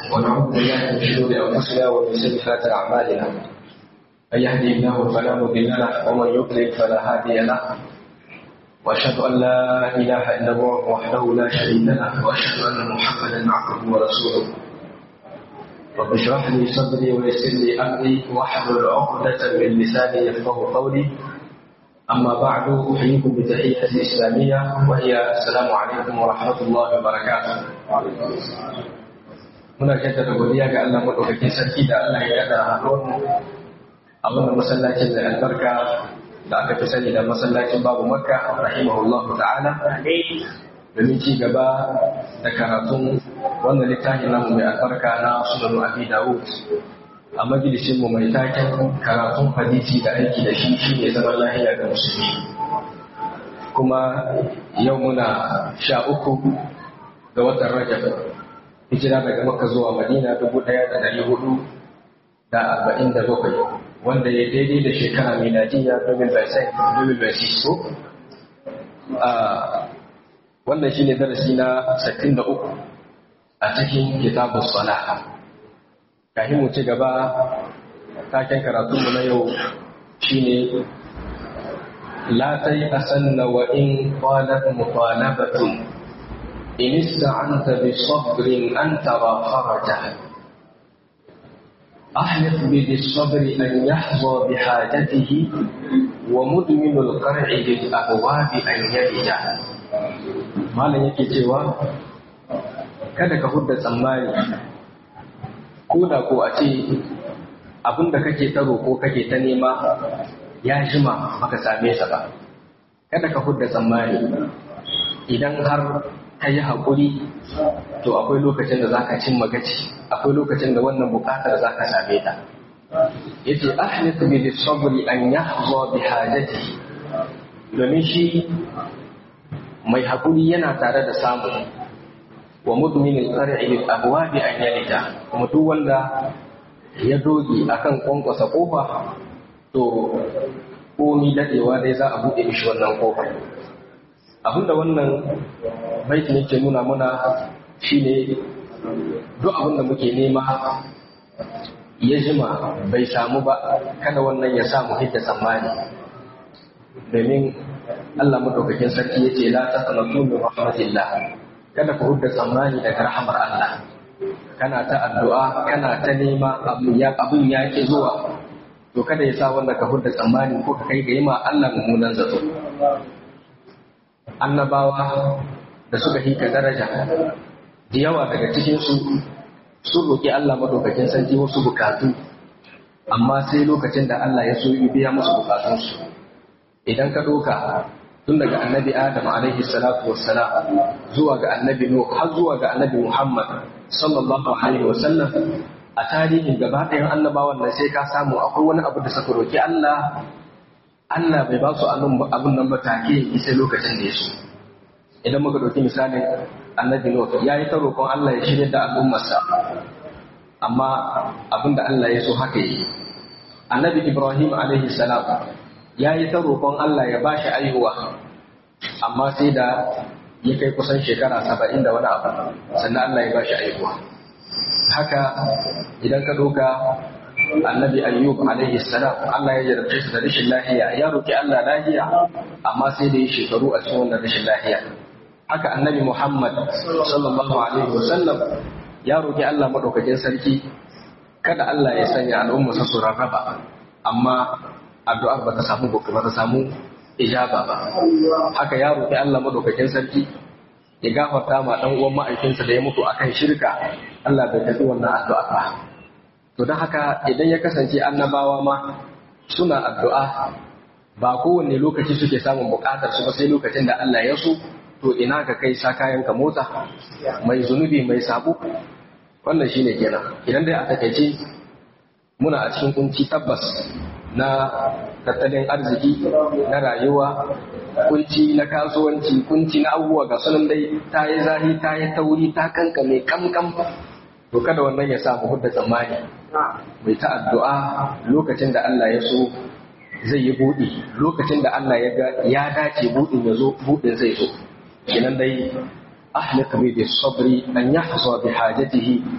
ونعوذ بالله من شرور انفسنا ومن سيئات اعمالنا من يهدي الله فلا مضل له ومن يضلل فلا هادي له واشهد ان لا اله الا الله وحده لا شريك له واشهد ان محمدا عبده ورسوله رب اشرح لي صدري ويسر لي امري واحلل عقدة من لساني يفقه قولي اما بعد احييكم بتحيه اسلاميه وهي السلام عليكم ورحمه الله وبركاته. muna jaddada godiya ga Allah madaukakin sarki da Allah ya yada haɗuwar mu a wannan masallacin da albarka da aka fi sani da masallacin babu makka rahimahullahu ta'ala domin ci gaba da karatun wannan littafin namu mai albarka na sunan abi dawud a majalisin mu mai taken karatun hadisi da aiki da shi shine zaman lahiya ga musulmi kuma yau muna sha uku ga watan rajab hijira daga makka zuwa madina dubu ɗaya da ɗari hudu da arba'in da bakwai wanda ya daidai da shekara miladiya domin bai sai domin bai so wannan shine darasi na sittin da uku a cikin kitabun sala kafin mu ci gaba taken karatunmu na yau shine la asanna wa in qalat muqalabatun in ista'anta bi sabrin an tara faraja أحلف بالصبر أن يحظى بحاجته ومدمن القرع بالأبواب أن يلجأ malam yake cewa kada ka hudda tsammani ko da ko a ce abin da kake ta roƙo kake ta nema ya jima baka same sa ba kada ka hudda tsammani idan har ka yi haƙuri to akwai lokacin da za ka cimma gaci akwai lokacin da wannan buƙatar za ka same ta yace ahlif bi sabri an yahza bi hajati domin shi mai haƙuri yana tare da samu wa mudminin qari'i bil abwabi an yalita kuma duk wanda ya doge akan kwankwasa kofa to komi dadewa dai za a buɗe mishi wannan kofa abinda wannan baitin yake nuna mana shine duk abinda muke nema ya jima bai samu ba kada wannan ya samu hidda tsammani domin Allah madaukakin sarki yace la taqnatu min rahmatillah kada ku hudda tsammani daga rahmar Allah kana ta addu'a kana ta nema abu ya abun ya ki zuwa to kada ya sa wanda ka hudda tsammani ko ka kai ga yima Allah mummunan zato annabawa da suka hika daraja da yawa daga cikin su sun roki Allah madaukakin sarki wasu bukatu amma sai lokacin da Allah ya so yi biya musu bukatunsu idan ka ɗauka tun daga annabi adam alaihi salatu wassalam zuwa ga annabi nuh har zuwa ga annabi muhammad sallallahu alaihi wasallam a tarihin gaba ɗayan annabawan nan sai ka samu akwai wani abu da suka roki Allah Allah bai ba su abin nan ba take sai lokacin da ya so idan muka ɗauki misalin annabi nuh ya yi ta roƙon Allah ya shirya da al'ummarsa amma abin da Allah ya so haka yi annabi ibrahim alaihi salam ya yi ta roƙon Allah ya ba shi aihuwa amma sai da ya kai kusan shekara saba'in da wani abu sannan Allah ya ba shi aihuwa haka idan ka doka annabi ayyub alaihi salam Allah ya jarabce su da rashin lahiya ya roƙi Allah lahiya amma sai da ya shekaru a cikin wannan rashin lahiya haka annabi Muhammad sallallahu alaihi wasallam ya roƙi Allah madaukakin sarki kada Allah ya sanya al'umma su rarraba amma addu'ar ba ta samu ba ta samu ijaba ba haka ya roƙi Allah madaukakin sarki ya gafarta ma dan uwan ma'aikinsa da ya mutu akan shirka Allah bai tafi wannan addu'a ba to don haka idan ya kasance annabawa ma suna addu'a ba kowanne lokaci suke samun buƙatar su ba sai lokacin da Allah ya so to ina ka kai sa kayan ka motsa mai zunubi mai sabo wannan shine kenan idan dai a takaice muna a cikin kunci tabbas na tattalin arziki na rayuwa kunci na kasuwanci kunci na abubuwa ga sunan dai ta yi zahi ta yi tauri ta kankame kamkam to kada wannan ya sa mu hudda tsammani mai ta addu'a lokacin da Allah ya so zai yi buɗi lokacin da Allah ya ga ya dace buɗin ya zo buɗin zai zo kenan dai ahlika bi sabri an yahsa bi hajatihi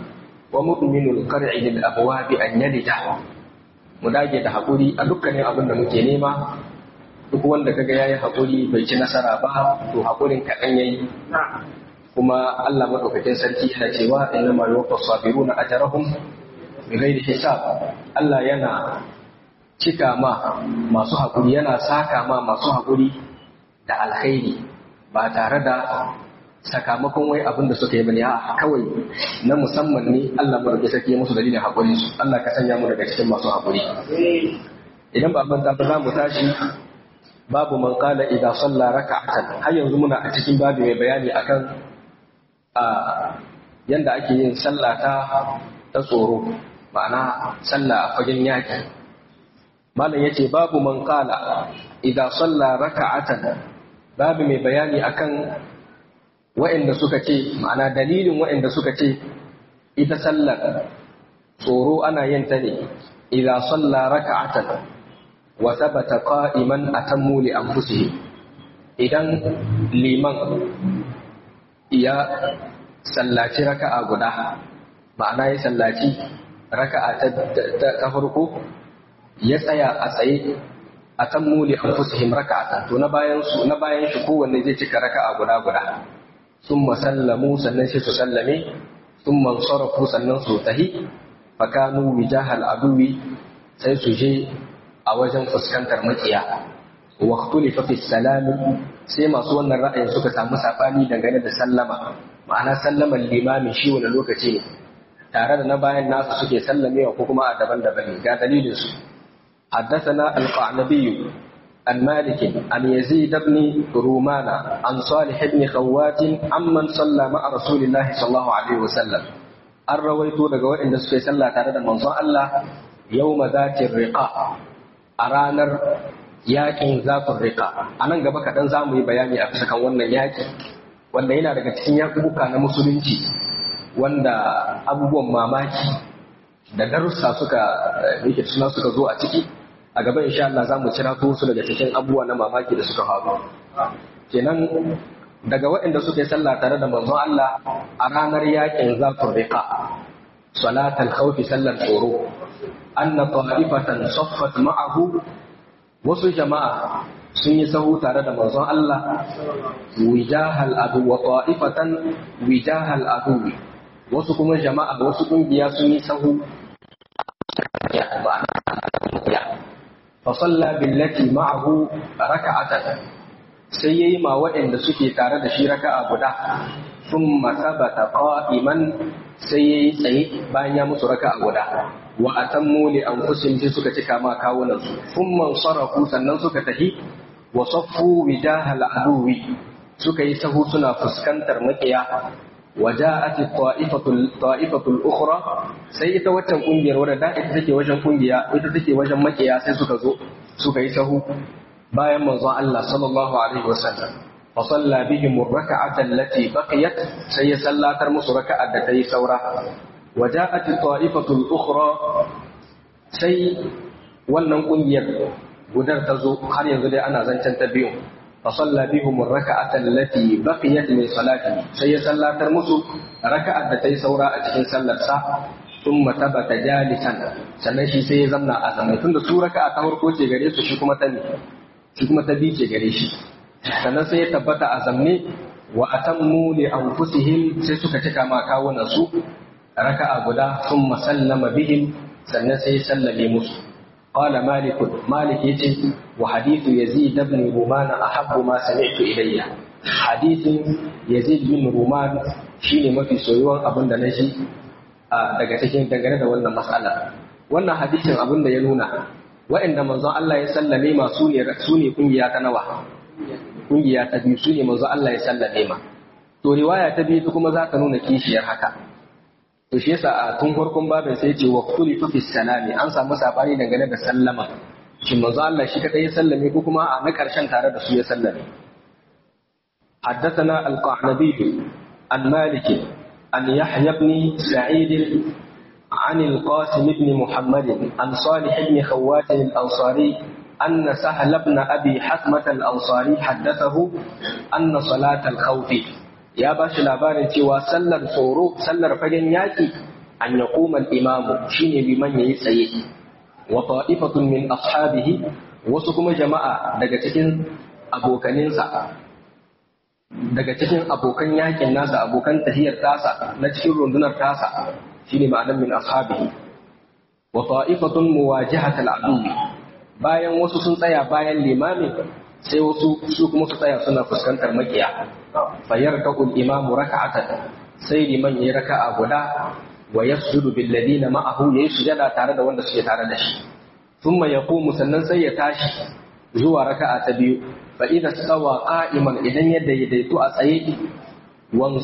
wa mu'minul qar'i lil abwabi an yalija mu dage da hakuri a dukkanin abin da muke nema duk wanda kaga yayi hakuri bai ci nasara ba to hakurin kaɗan yayi kuma Allah madaukakin sarki yana cewa inna ma yuwaffas sabiruna ajrahum bighairi hisab Allah yana cika ma masu hakuri yana saka ma masu hakuri da alkhairi ba tare da sakamakon wai abin da suka yi bane a kawai na musamman ne Allah mu rage sake musu dalilin hakuri su Allah ka sanya mu daga cikin masu hakuri idan ba manta ba za mu tashi babu man qala idza salla raka'atan har yanzu muna a cikin babu mai bayani akan a yanda ake yin sallah ta ta tsoro ma'ana sallah a fagen yaki malam yace babu man qala idza salla raka'atan babu mai bayani akan wa'inda suka ce ma'ana dalilin wa'inda suka ce ita sallar tsoro ana yin ta ne idza salla raka'atan wa thabata qa'iman atammu li anfusihim idan liman ya sallaci raka'a guda ma'ana ya sallaci raka'a ta farko ya tsaya a tsaye a kan muli an fusihim raka'atan to na bayan su na bayan shi kowanne zai cika raka'a guda guda sun sallamu sannan sai su sallame sun mansarafu sannan su tahi fakanu wijahal aduwi sai su je a wajen fuskantar makiya wa ikhtulifa fi salami sai masu wannan ra'ayin suka samu sabani dangane da sallama ma'ana sallaman limamin shi wani lokaci ne tare da na bayan nasu suke sallamewa ko kuma a daban-daban ne ga dalilin su حدثنا القعنبي عن مالك عن يزيد بن رومان عن صالح بن خوات عمن صلى مع رسول الله صلى الله عليه وسلم an rawaito daga waɗanda suka yi sallah tare da manzon Allah yau zatin riƙa a ranar yaƙin zafin riƙa a nan gaba kaɗan za mu yi bayani a bisa kan wannan yaƙi wanda yana daga cikin yaƙuɓuka na musulunci wanda abubuwan mamaki da darussa suka yake suna suka zo a ciki a gaba insha Allah za mu cira su daga cikin abubuwa na mamaki da suka faru kenan daga waɗanda suka yi sallah tare da manzon Allah a ranar yakin zafin riqa salatal khawfi sallar tsoro anna ta'ifatan saffat ma'ahu wasu jama'a sun yi sahu tare da manzon Allah wijahal adu wa ta'ifatan wijahal adu wasu kuma jama'a wasu kungiya sun yi sahu فصلى بالتي معه ركعة sai ya yi ma waɗanda suke tare da shi raka'a guda sun masabata qa'iman sai ya yi tsaye bayan ya musu raka'a guda wa atammu li anfusihim sai suka cika ma kawunan su thumma sarafu sannan suka tahi wa saffu wijahal aduwi suka yi sahu suna fuskantar makiya wa ja'at ta'ifatul ta'ifatul ukhra sai ita waccan kungiyar wadda da ita take wajen kungiya ita take wajen makiya sai suka zo suka yi sahu bayan manzon Allah sallallahu alaihi wasallam fa salla bihim ar-rak'ata allati baqiyat sai ya sallatar musu raka'ar da tayi saura wa ja'at ta'ifatu al-ukhra sai wannan kungiyar gudar ta zo har yanzu dai ana zancen ta biyu fa salla bihim ar-rak'ata allati baqiyat min salati sai ya sallatar musu raka'ar da tayi saura a cikin sallar sa thumma tabata jalisan sannan shi sai ya zamna a zamai tunda su raka'a ta farko ce gare su shi kuma ta ne shi kuma ta bice gare shi sannan sai ya tabbata a zamne wa atammu li anfusihim sai suka cika ma kawunan su raka'a guda thumma sallama bihim sannan sai ya sallame musu qala malik malik yace wa hadithu yazid ibn ruman ahabbu ma sami'tu ilayya hadithin yazid bin ruman shine mafi soyuwan abin da na shi daga cikin dangane da wannan mas'ala wannan hadisin abin da ya nuna wa'inda manzon Allah ya sallame ma su ne su ne kungiya ta nawa kungiya ta biyu su ne manzon Allah ya sallame ma to riwaya ta biyu kuma za ta nuna kishiyar haka to shi yasa a tun farkon babin sai ce wa kulli fi salami an samu sabani dangane da sallama shi manzon Allah shi kadai ya sallame ko kuma a na karshen tare da su ya sallame حدثنا القعنبي عن مالك عن يحيى بن سعيد عن القاسم بن محمد عن صالح بن خوات الأنصاري أن سهل بن أبي حثمة الأنصاري حدثه أن صلاة الخوف يا باش labarin cewa sallar tsoro sallar fagen yaki an yaquma al-imamu shine liman yayi tsaye wa ta'ifatun min ashabihi wasu kuma jama'a daga cikin abokaninsa daga cikin abokan yakin nasa abokan tahiyar tasa na cikin rundunar tasa shine ma'anar min ashabihi wa ta'ifatun muwajihat al-adu bayan wasu sun tsaya bayan limamin sai wasu su kuma su tsaya suna fuskantar makiya fayar ka'ul imamu raka'atan sai liman yayi raka'a guda wa yasjudu bil ladina ma'ahu yayi sujada tare da wanda suke tare da shi thumma yaqumu sannan sai ya tashi zuwa raka'a ta biyu fa idza stawa qa'iman idan ya daidaitu a tsaye wan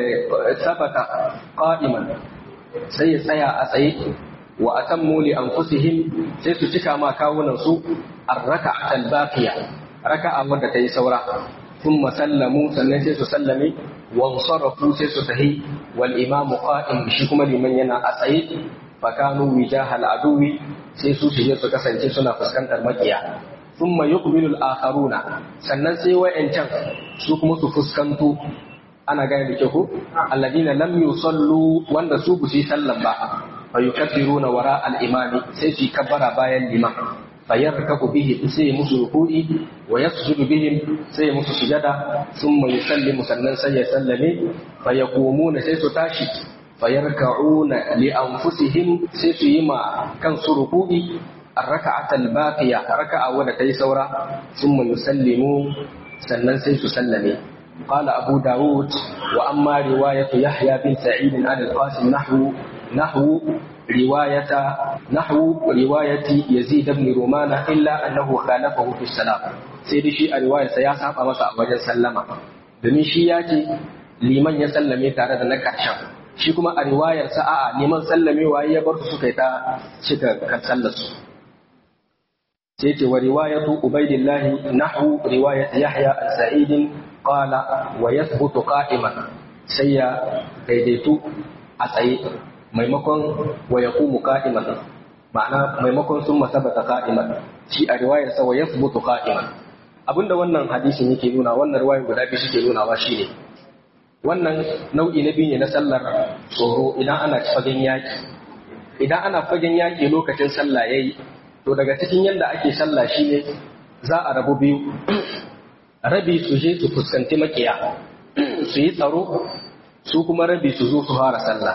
sabata qa'iman sai ya tsaya a tsaye wa atammu li anfusihim sai su cika ma kawunan su ar-raka'at al-baqiya raka'a wanda ta yi saura thumma sallamu sannan sai su sallame wa sarafu sai su tahi wal imamu qa'im shi kuma liman yana a tsaye fa kanu wijahal aduwi sai su su su kasance suna fuskantar makiya thumma yuqbilu al-akharuna sannan sai wa'ancan su kuma su fuskanto ana gane da ke ku alladina lam yusallu wanda su bu yi sallan ba fa yukabbiruna wara al-imami sai su kabbara bayan liman fa yarkabu bihi sai musu ruku'i wa yasjudu bihim sai musu sujada thumma yusallimu sannan sai ya sallame fa yaqumuna sai su tashi fa yarka'una li anfusihim sai su yi ma kansu ruku'i الركعة الباقية ركعة ولا تيسورة ثم يسلموا سنن سيس سلمي قال أبو داود وأما رواية يحيى بن سعيد عن القاسم نحو نحو رواية نحو رواية يزيد بن رومان إلا أنه خالفه في السلام سيدي شيء رواية سياسة أمسا وجن سلم domin shi ya ce liman ya sallame tare da na ƙarshen shi kuma a riwayar sa'a liman sallamewa ya bar su suka yi ta cika kan sallarsu sai ce wa riwayatu ubaidillahi nahwu riwayat yahya al-sa'id qala wa yathbutu qa'iman sai ya daidaitu a tsaye maimakon wa yaqumu qa'iman ma'ana maimakon sun masabata qa'iman shi a riwayar sa wa yathbutu qa'iman abinda wannan hadisin yake nuna wannan riwayar guda biyu suke nunawa shine wannan nau'i na biyu ne na sallar tsoro idan ana fagen yaki idan ana fagen yaki lokacin sallah yayi to daga cikin yadda ake sallah shine za a rabu biyu rabi su je su fuskanci makiya su yi tsaro su kuma rabi su zo su fara sallah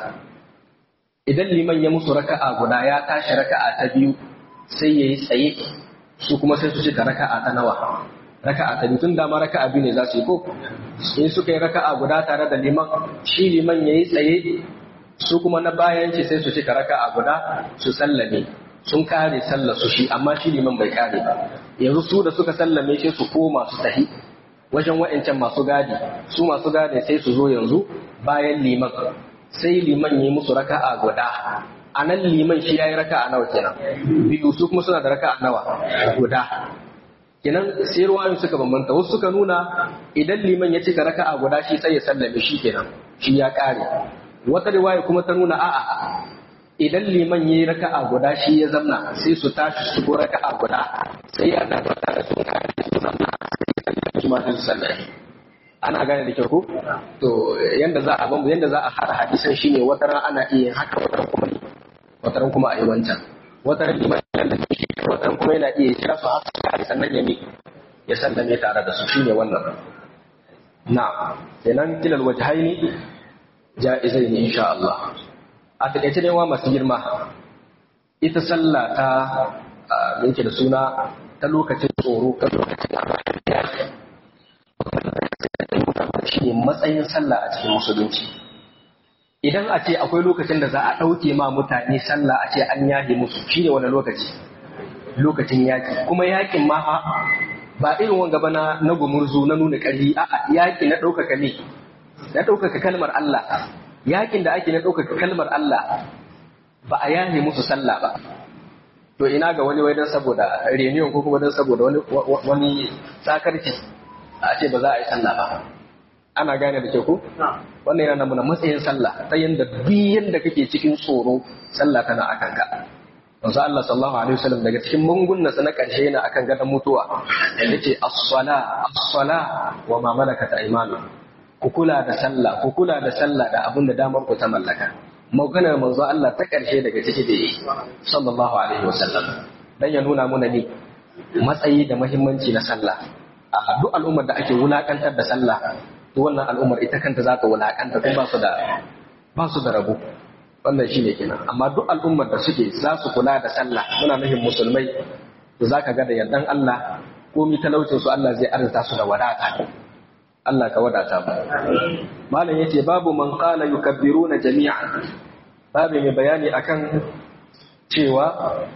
idan liman ya musu raka'a guda ya tashi raka'a ta biyu sai ya yi tsaye su kuma sai su cika raka'a ta nawa raka'a ta biyu tun dama raka'a biyu ne za su yi ko in suka yi raka'a guda tare da liman shi liman ya yi tsaye su kuma na bayan ce sai su cika raka'a guda su sallame sun kare sallar su shi amma shi liman bai kare ba yanzu su da suka sallame shi su koma su tahi wajen wa'ancan masu gadi su masu gadi sai su zo yanzu bayan liman sai liman yi musu raka'a guda a nan liman shi ya yi raka'a nawa kenan biyu su kuma suna da raka'a nawa guda kenan sai ruwayoyin suka bambanta wasu suka nuna idan liman ya cika raka'a guda shi sai ya sallame shi kenan shi ya kare wata riwaya kuma ta nuna a'a idan liman ya yi raka'a guda shi ya zamna sai su tashi su ko raka'a guda sai ya da fata da sun kare su zamna sai ya sallame su ma su sallame ana gane da kyau ko to yanda za a bambu yanda za a hada hadisan shine wata ran ana iya haka wata ran kuma wata ran kuma a yi wancan wata ran liman ya da shi wata ran kuma yana iya kira su haka kare sannan ya mi ya sallame tare da su shine wannan na kenan kilal wajhaini ja'izaini insha Allah a takaice ne wa masu girma ita sallah ta yake da suna ta lokacin tsoro ta lokacin shi ne matsayin sallah a cikin musulunci idan a ce akwai lokacin da za a ɗauke ma mutane sallah a ce an yahe musu shi ne wani lokaci lokacin yaƙi kuma yaƙin ma ba irin wanga ba na gumurzu na nuna ƙarfi a'a yaƙi na ɗaukaka ne na ɗaukaka kalmar Allah yakin da ake na ɗaukaka kalmar Allah ba a yahe musu sallah ba to ina ga wani wai don saboda reniyon ko kuma don saboda wani wani sakarci a ce ba za a yi sallah ba ana gane da ke ku wannan yana nuna matsayin sallah ta yanda biyan da kake cikin tsoro sallah tana akan ka manzo Allah sallallahu alaihi wasallam daga cikin mungunna na karshe yana akan gadon mutuwa yace as-sala as-sala wa ma malakat aymanukum ku kula da sallah ku kula da sallah da abin da damar ku ta mallaka maganar manzo Allah ta ƙarshe daga ciki da yi sallallahu alaihi wasallam dan ya nuna muna ne matsayi da muhimmanci na sallah a duk al'ummar da ake wulakantar da sallah to wannan al'ummar ita kanta za ta wulakanta kuma ba su da ba su da rabo wannan shine kenan amma duk al'ummar da suke za su kula da sallah muna nufin musulmai to zaka ga da yardan Allah komi talaucin su Allah zai arzuta su da wadata Allah ka wadata ba malam yace babu man qala yukabbiruna jami'an babu mai bayani akan cewa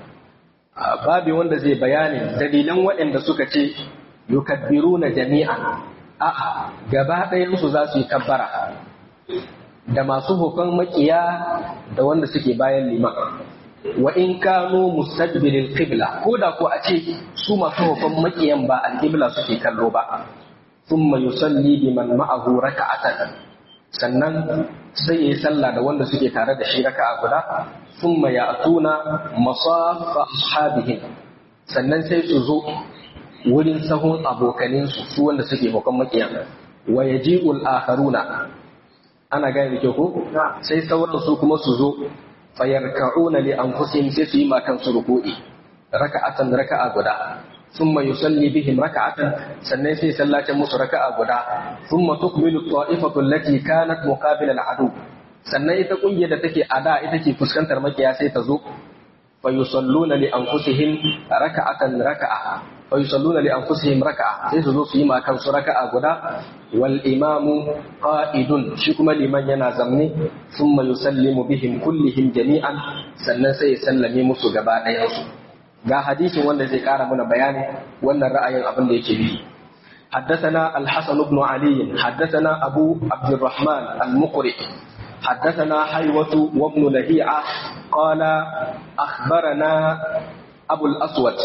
babu wanda zai bayani dalilan waɗanda suka ce yukabbiruna jami'an a'a gaba ɗayan su za su yi kabbara da masu hukun makiya da wanda suke bayan liman wa in kanu mustaqbilil qibla ko da ko a ce su masu hukun makiyan ba al-qibla suke kallo ba thumma yusalli biman ma'ahu raka'atan sannan sai yayi sallah da wanda suke tare da shi raka'a guda thumma ya'tuna masafa ashabihim sannan sai su zo wurin sahun abokanin su su wanda suke hukun makiyan wa yaji'ul akharuna ana gane da kyau ko sai sauran su kuma su zo fayarka'una li anfusihim sai su yi ma kansu ruku'i raka'atan raka'a guda thumma yusalli bihim raka'atan sannan sai sallace musu raka'a guda thumma tukmilu ta'ifatu allati kanat muqabila al-adu sannan ita kungiyar da take ada ita ke fuskantar makiya sai ta zo fa yusalluna li anfusihim raka'atan raka'a fa yusalluna li anfusihim raka'a sai su zo su yi ma kansu raka'a guda wal imamu qa'idun shi kuma liman yana zamne thumma yusallimu bihim kullihim jami'an sannan sai ya sallame musu gaba ɗayan su ga hadisin wanda zai ƙara mana bayani wannan ra'ayin abin da yake bi حدثنا الحسن بن علي حدثنا أبو عبد الرحمن المقرئ حدثنا حيوة وابن لهيعة قال أخبرنا أبو الأسود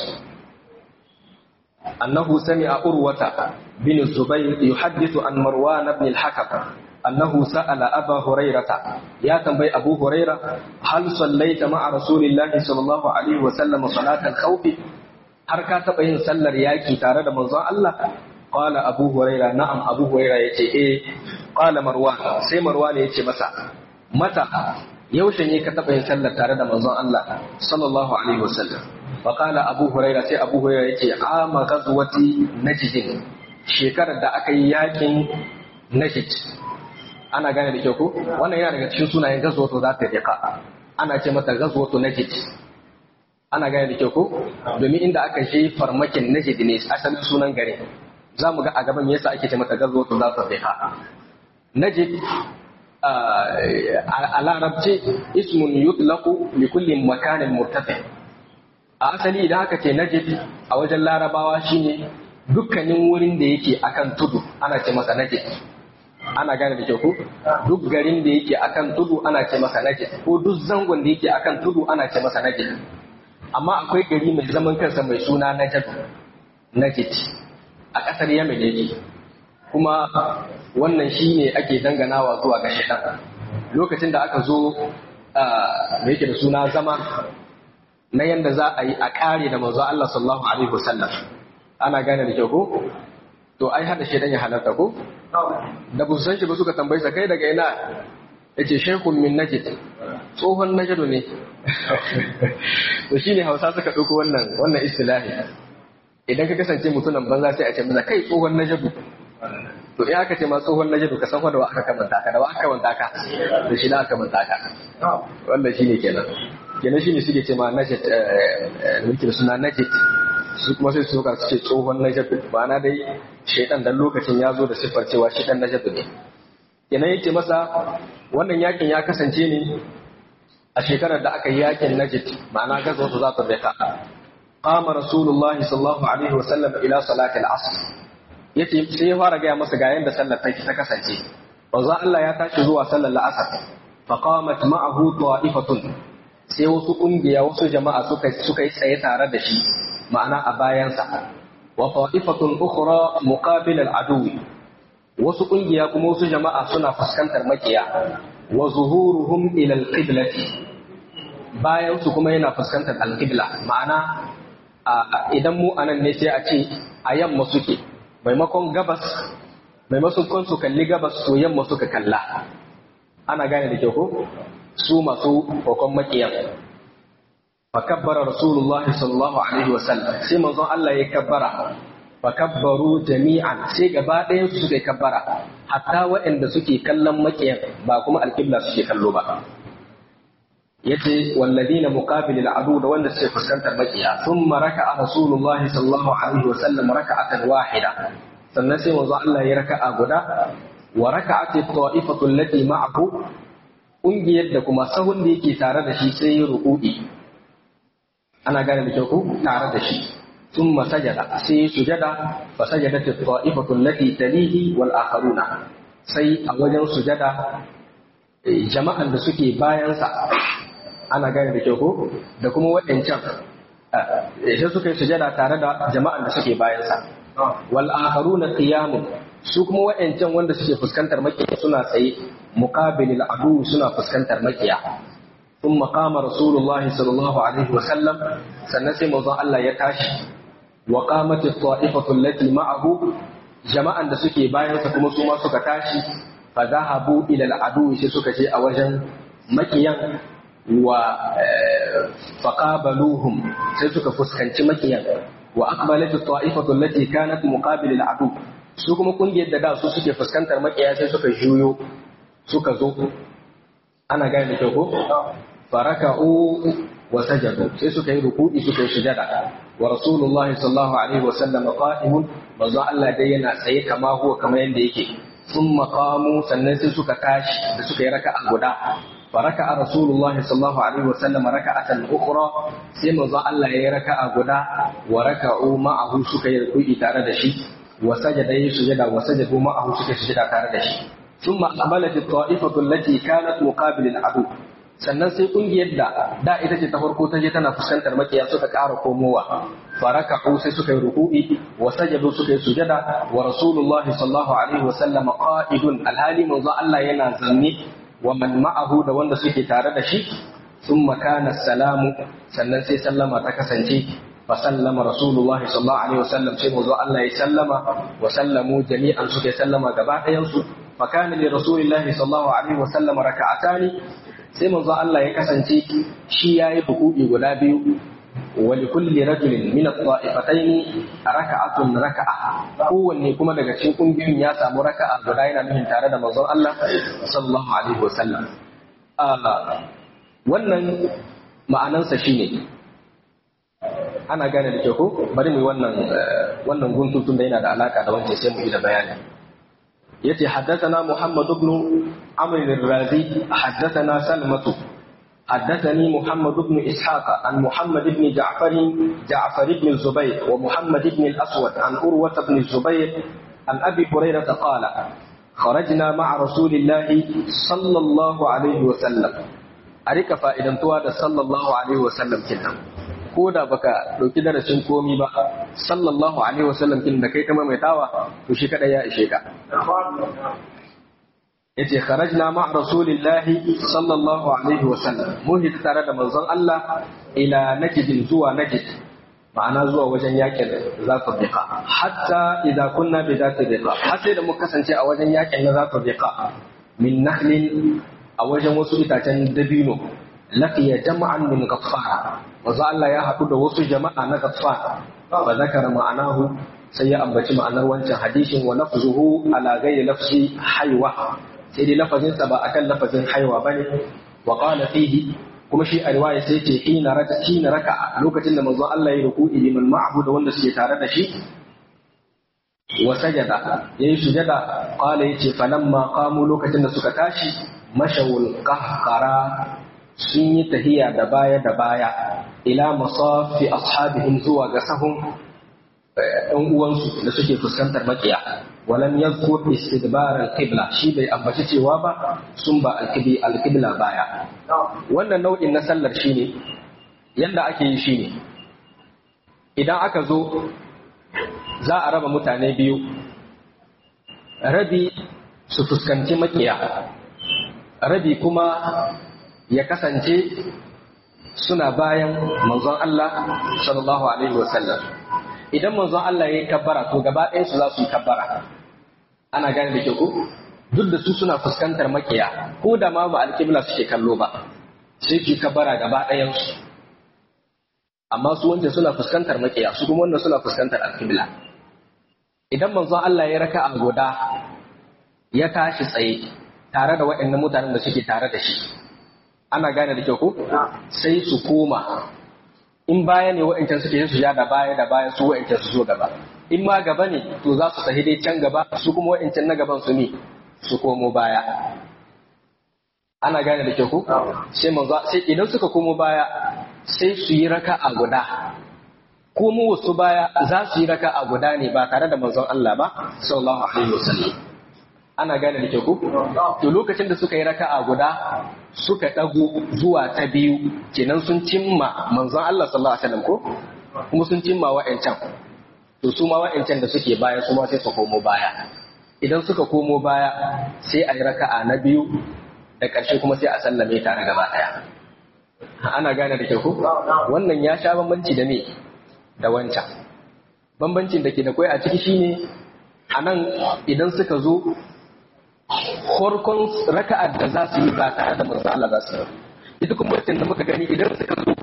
أنه سمع أروة بن الزبير يحدث عن مروان بن الحكم أنه سأل أبا هريرة يا تنبي أبو هريرة هل صليت مع رسول الله صلى الله عليه وسلم صلاة الخوف حركات بين سلر ياكي تارد منظى الله قال أبو هريرة نعم أبو هريرة يتي إيه قال مروان سي مروان يتي مسا متى yaushe ne ka taɓa yin sallar tare da manzon Allah sallallahu alaihi wasallam fa qala abu huraira sai abu huraira yace ama ghazwati najd shekarar da aka yi yakin najd ana gane da kyau ko wannan yana daga cikin sunayen ghazwatu za ta riqa ana ce mata ghazwatu najd ana gane da kyau ko domin inda aka je farmakin najd ne asalin sunan garin za mu ga a gaban yasa ake ce mata ghazwatu za ta riqa najd a larabce ismun yutlaqu li kulli makanin murtafi a asali idan aka ce najid a wajen larabawa shine dukkanin wurin da yake akan tudu ana ce masa najid ana gane da kyau ko duk garin da yake akan tudu ana ce masa najid ko duk zangon da yake akan tudu ana ce masa najid amma akwai gari mai zaman kansa mai suna najid najid a ƙasar yamen yake kuma wannan shi ne ake danganawa zuwa ga shaitan lokacin da aka zo da yake da suna zama na yadda za a yi a ƙare da manzo Allah sallallahu alaihi wasallam ana gane da kyau ko to ai hada shaitan ya halarta ko da bu san shi ba suka tambayi sa kai daga ina yace shaykhun min najd tsohon najd ne to shine Hausa suka dauko wannan wannan istilahi idan ka kasance mutumin banza sai a ce mana kai tsohon najd to in aka ce ma tsohon najadu ka san wanda wa aka kamanta ka da wa aka kamanta ka da shi na aka kamanta ka wannan shine kenan kenan shine suke ce ma najad mulki da suna najad su kuma sai su suka ce tsohon najadu ma'ana dai shaidan dan lokacin ya zo da siffar cewa shi dan najadu ne kenan yake masa wannan yakin ya kasance ne a shekarar da aka yi yakin najid ma'ana gaza wasu za ta bai ka قام رسول الله صلى الله عليه وسلم إلى صلاة العصر yace sai ya fara gaya masa ga yanda sallar ta ta kasance manzo Allah ya tashi zuwa sallar la'asar fa qamat ma'ahu ta'ifatun sai wasu kungiya wasu jama'a suka suka yi tsaye tare da shi ma'ana a bayansa wa ta'ifatun ukhra muqabil al-aduwi wasu kungiya kuma wasu jama'a suna fuskantar makiya wa zuhuruhum ila al-qiblati bayan su kuma yana fuskantar al-qibla ma'ana idan mu anan ne sai a ce a yamma suke maimakon gabas maimakon su kalli gabas to yamma suka kalla ana gane da kyau ko su masu kokon makiyan fakabbara rasulullahi sallallahu alaihi wasallam sai manzon Allah ya kabbara fakabbaru jami'an sai gaba ɗayan su suka kabbara hatta waɗanda suke kallon makiyan ba kuma alƙibla suke kallo ba yace walladina muqabilil adu da wanda suke fuskantar makiya thumma raka'a rasulullahi sallallahu alaihi wasallam raka'atan wahida sannan sai manzo Allah ya raka'a guda wa raka'at at-ta'ifatu allati ma'ahu kungiyar da kuma sahun da yake tare da shi sai ya ruku'i ana gane da kyau ko tare da shi thumma sajada sai ya sujada fa sajadat at-ta'ifatu allati talihi wal akharuna sai a wajen sujada jama'an da suke bayansa ana gane da kyau ko da kuma waɗancan sai suka yi sujada tare da jama'an da suke bayansa wal akharuna qiyamun su kuma waɗancan wanda suke fuskantar makiya suna tsaye muqabilil adu suna fuskantar makiya ثم قام رسول الله صلى الله عليه وسلم سنسي موضوع الله يتاشي وقامت الطائفة التي معه جماعة da suke bayansa kuma su ma suka tashi fa zahabu ila al-adu sai suka je a wajen makiyan wa faqabaluhum sai suka fuskanci makiyan wa aqbalat at-ta'ifatu allati kanat muqabil al-adu su kuma kungiyar da da su suke fuskantar makiya sai suka juyo suka zo ana gane da kyau ko faraka'u wa sajadu sai suka yi ruku'i suka yi sujada wa rasulullah sallallahu alaihi wa sallam qa'imun manzo Allah dai yana tsaye kama huwa kamar yanda yake sun maqamu sannan sai suka tashi da suka yi raka'a guda فركع رسول الله صلى الله عليه وسلم ركعة أخرى سيما ظل الله يركع غدا وركعوا معه سكي ركوع تارد شي وسجد يسجد وسجدوا معه سكي سجد تارد شي ثم أقبلت الطائفة التي كانت مقابل العدو sannan sai kungiyar da da ita ce ta farko ta je tana fuskantar makiya suka ƙara komowa faraka'u sai suka yi ruku'i wa sajadu suka yi sujada wa rasulullahi sallallahu alaihi wa sallam qa'idun alhali manzo Allah yana zanne wa man ma'ahu da wanda suke tare da shi thumma kana salamu sannan sai sallama ta kasance fa sallama rasulullahi sallallahu alaihi wa sallam sai manzo Allah ya sallama wa sallamu jami'an suke sallama gaba ɗayan su fa kana li rasulillahi sallallahu alaihi wa sallam raka'atani sai manzo Allah ya kasance shi yayi ruku'i guda biyu wa li kulli rajulin min at-ta'ifatayn raka'atun raka'a kowanne kuma daga cikin kungiyoyin ya samu raka'a guda yana nufin tare da manzon Allah sallallahu alaihi wasallam wannan ma'anansa shine ana gane da ke ko bari mu wannan wannan guntutun da yana da alaka da wancan sai mu yi da bayani yace haddathana Muhammad ibn Amr al-Razi haddathana Salmatu حدثني محمد بن إسحاق عن محمد بن جعفر جعفر بن الزبير ومحمد بن الأسود عن أروة بن الزبير عن أبي هريرة قال خرجنا مع رسول الله صلى الله عليه وسلم أريك فائدا تواد صلى الله عليه وسلم كنا ko da baka ɗauki darasin komi ba sallallahu alaihi wasallam kin da kai kama mai tawa to shi kada ya ishe ka yace kharajna ma rasulillahi sallallahu alaihi wa sallam mun hita tare da manzon Allah ila najd zuwa najd ma'ana zuwa wajen yakin zatu biqa hatta idza kunna bi zati biqa har sai da muka kasance a wajen yakin na zatu biqa min nahlin a wajen wasu itacen dabino laqiya jama'an min ghaffara manzon Allah ya haɗu da wasu jama'a na ghaffara fa zakara ma'anahu sai ya ambaci ma'anar wancan hadisin wa lafzuhu ala ghairi lafzi haywa sai dai lafazinsa ba akan lafazin haiwa ba ne wa qala fihi kuma shi a riwaya sai ce hina raka hina raka lokacin da manzon Allah ya ruku'i liman ma'ahu da wanda suke tare da shi wa sajada yayi sujada qala yace falamma qamu lokacin da suka tashi mashawul qahqara sun yi tahiya da baya da baya ila masafi ashabihim zuwa ga sahun ɗan uwansu da suke fuskantar makiya walam yadhkur istidbar al-qibla shi bai ambaci cewa ba sun ba al-qibli al-qibla baya wannan nau'in na sallar shine yanda ake yi shine idan aka zo za a raba mutane biyu rabi su fuskanci makiya rabi kuma ya kasance suna bayan manzon Allah sallallahu alaihi wasallam idan manzon Allah ya yi kabbara to gaba ɗayan su za su yi kabbara ana gane da ke ku duk da su suna fuskantar makiya ko da ma ba alƙibla suke kallo ba sai su kabara gaba ɗayansu amma su wanda suna fuskantar makiya su kuma wannan suna fuskantar alƙibla idan manzon Allah ya raka a guda ya tashi tsaye tare da waɗannan mutanen da suke tare da shi ana gane da kyau ko sai su koma in baya ne waɗancan suke su ja da baya da baya su waɗancan su zo gaba in ma gaba ne to za su tafi dai can gaba su kuma waɗancan na gaban su ne su komo baya ana gane da kyau ko sai manzo sai idan suka komo baya sai su yi raka a guda komo wasu baya za su yi raka a guda ne ba tare da manzon Allah ba sallallahu alaihi wasallam ana gane da kyau ko to lokacin da suka yi raka a guda suka dago zuwa ta biyu kenan sun cimma manzon Allah sallallahu alaihi wasallam ko kuma sun cimma wa'ancan to su ma wa'ancan da suke baya su ma sai su komo baya idan suka komo baya sai a yi raka'a na biyu da ƙarshe kuma sai a sallame tare gaba ɗaya ana gane da kyau ko wannan ya sha bambanci da me da wancan bambancin da ke da kwai a ciki shine a nan idan suka zo farkon raka'ar da za su yi ba tare da manzo Allah za su yi ita kuma wancan da muka gani idan suka zo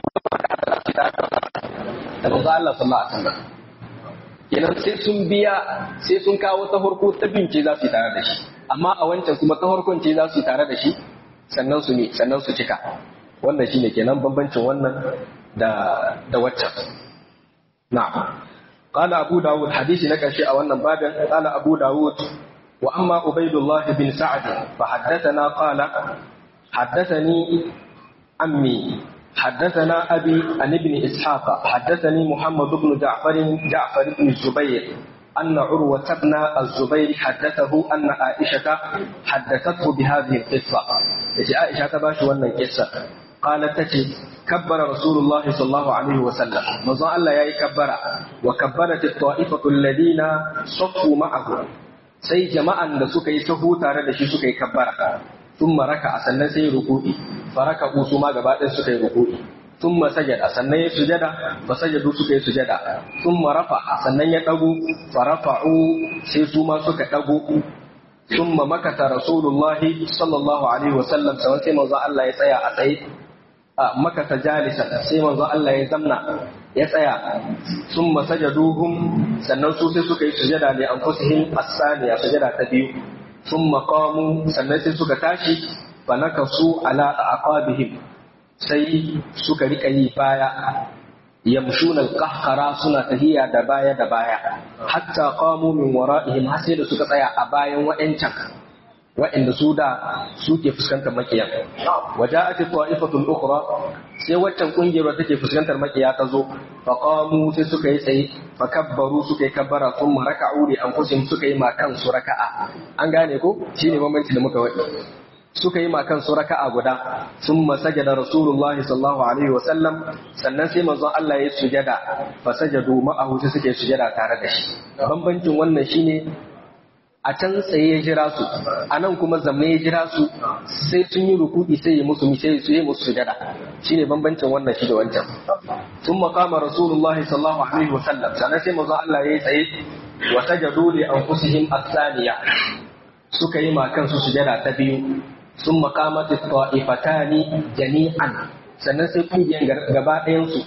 da manzo Allah sallallahu alaihi wasallam kenan sai sun biya sai sun kawo ta farko ta bince za su yi tare da shi amma a wancan kuma ta farkon ce za su yi tare da shi sannan su ne sannan su cika wannan shine kenan bambancin wannan da da waccan na'am قال أبو داود حديث لك شيء أولا بابا قال أبو داود وأما عبيد الله بن سعد فحدثنا قال حدثني عمي حدثنا أبي عن ابن إسحاق حدثني محمد بن جعفر جعفر بن الزبير أن عروة بن الزبير حدثه أن عائشة حدثته بهذه القصة عائشة تباش وأن القصة قالت تجد كبر رسول الله صلى الله عليه وسلم مزا الله يا كبر وكبرت الطائفة الذين صفوا معه sai jama'an da suka yi sahu tare da shi suka yi kabbara sun maraka sannan sai ruku'i faraka su ma gaba ɗaya suka yi ruku'i sun sajada sannan ya sujada fa sajadu suka yi sujada sun marafa sannan ya ɗagu farafa'u sai su ma suka ɗagu sun makata rasulullahi sallallahu alaihi wasallam sai manzo Allah ya tsaya a tsaye a makata jalisa sai manzo Allah ya zamna ya tsaya sun masajaduhum sannan su sai suka yi sujada ne an fusihim asaniya sujada ta biyu sun maqamu sannan sai suka tashi fa nakasu ala aqabihim sai suka rika yi baya yamshuna alqahqara suna tahiya da baya da baya hatta qamu min wara'ihim har sai da suka tsaya a bayan wa'ancan wa'inda su da suke fuskantar makiya waja'at ta'ifatul ukhra sai waccan kungiyar da take fuskantar makiya ta zo fa qamu sai suka yi tsaye fa kabbaru suka yi kabbara thumma raka'u li anfusihim suka yi ma kansu raka'a an gane ko shine bambanci da muka wadi suka yi ma kansu raka'a guda thumma sajada rasulullah sallallahu alaihi wa sallam sannan sai manzon Allah ya sujada fa sajadu ma'ahu sai suke sujada tare da shi bambancin wannan shine a can tsaye ya jira su a nan kuma zama ya jira su sai sun yi rukudi sai ya musu sai su yi musu sujada shine bambancin wannan shi da wancan sun makama rasulullah sallallahu alaihi wa sallam sannan sai manzo Allah ya yi tsaye wa sajadu li anfusihim as-saniya suka yi ma kansu sujada ta biyu sun makamat ta'ifatani jami'an sannan sai kungiyan gaba ɗayan su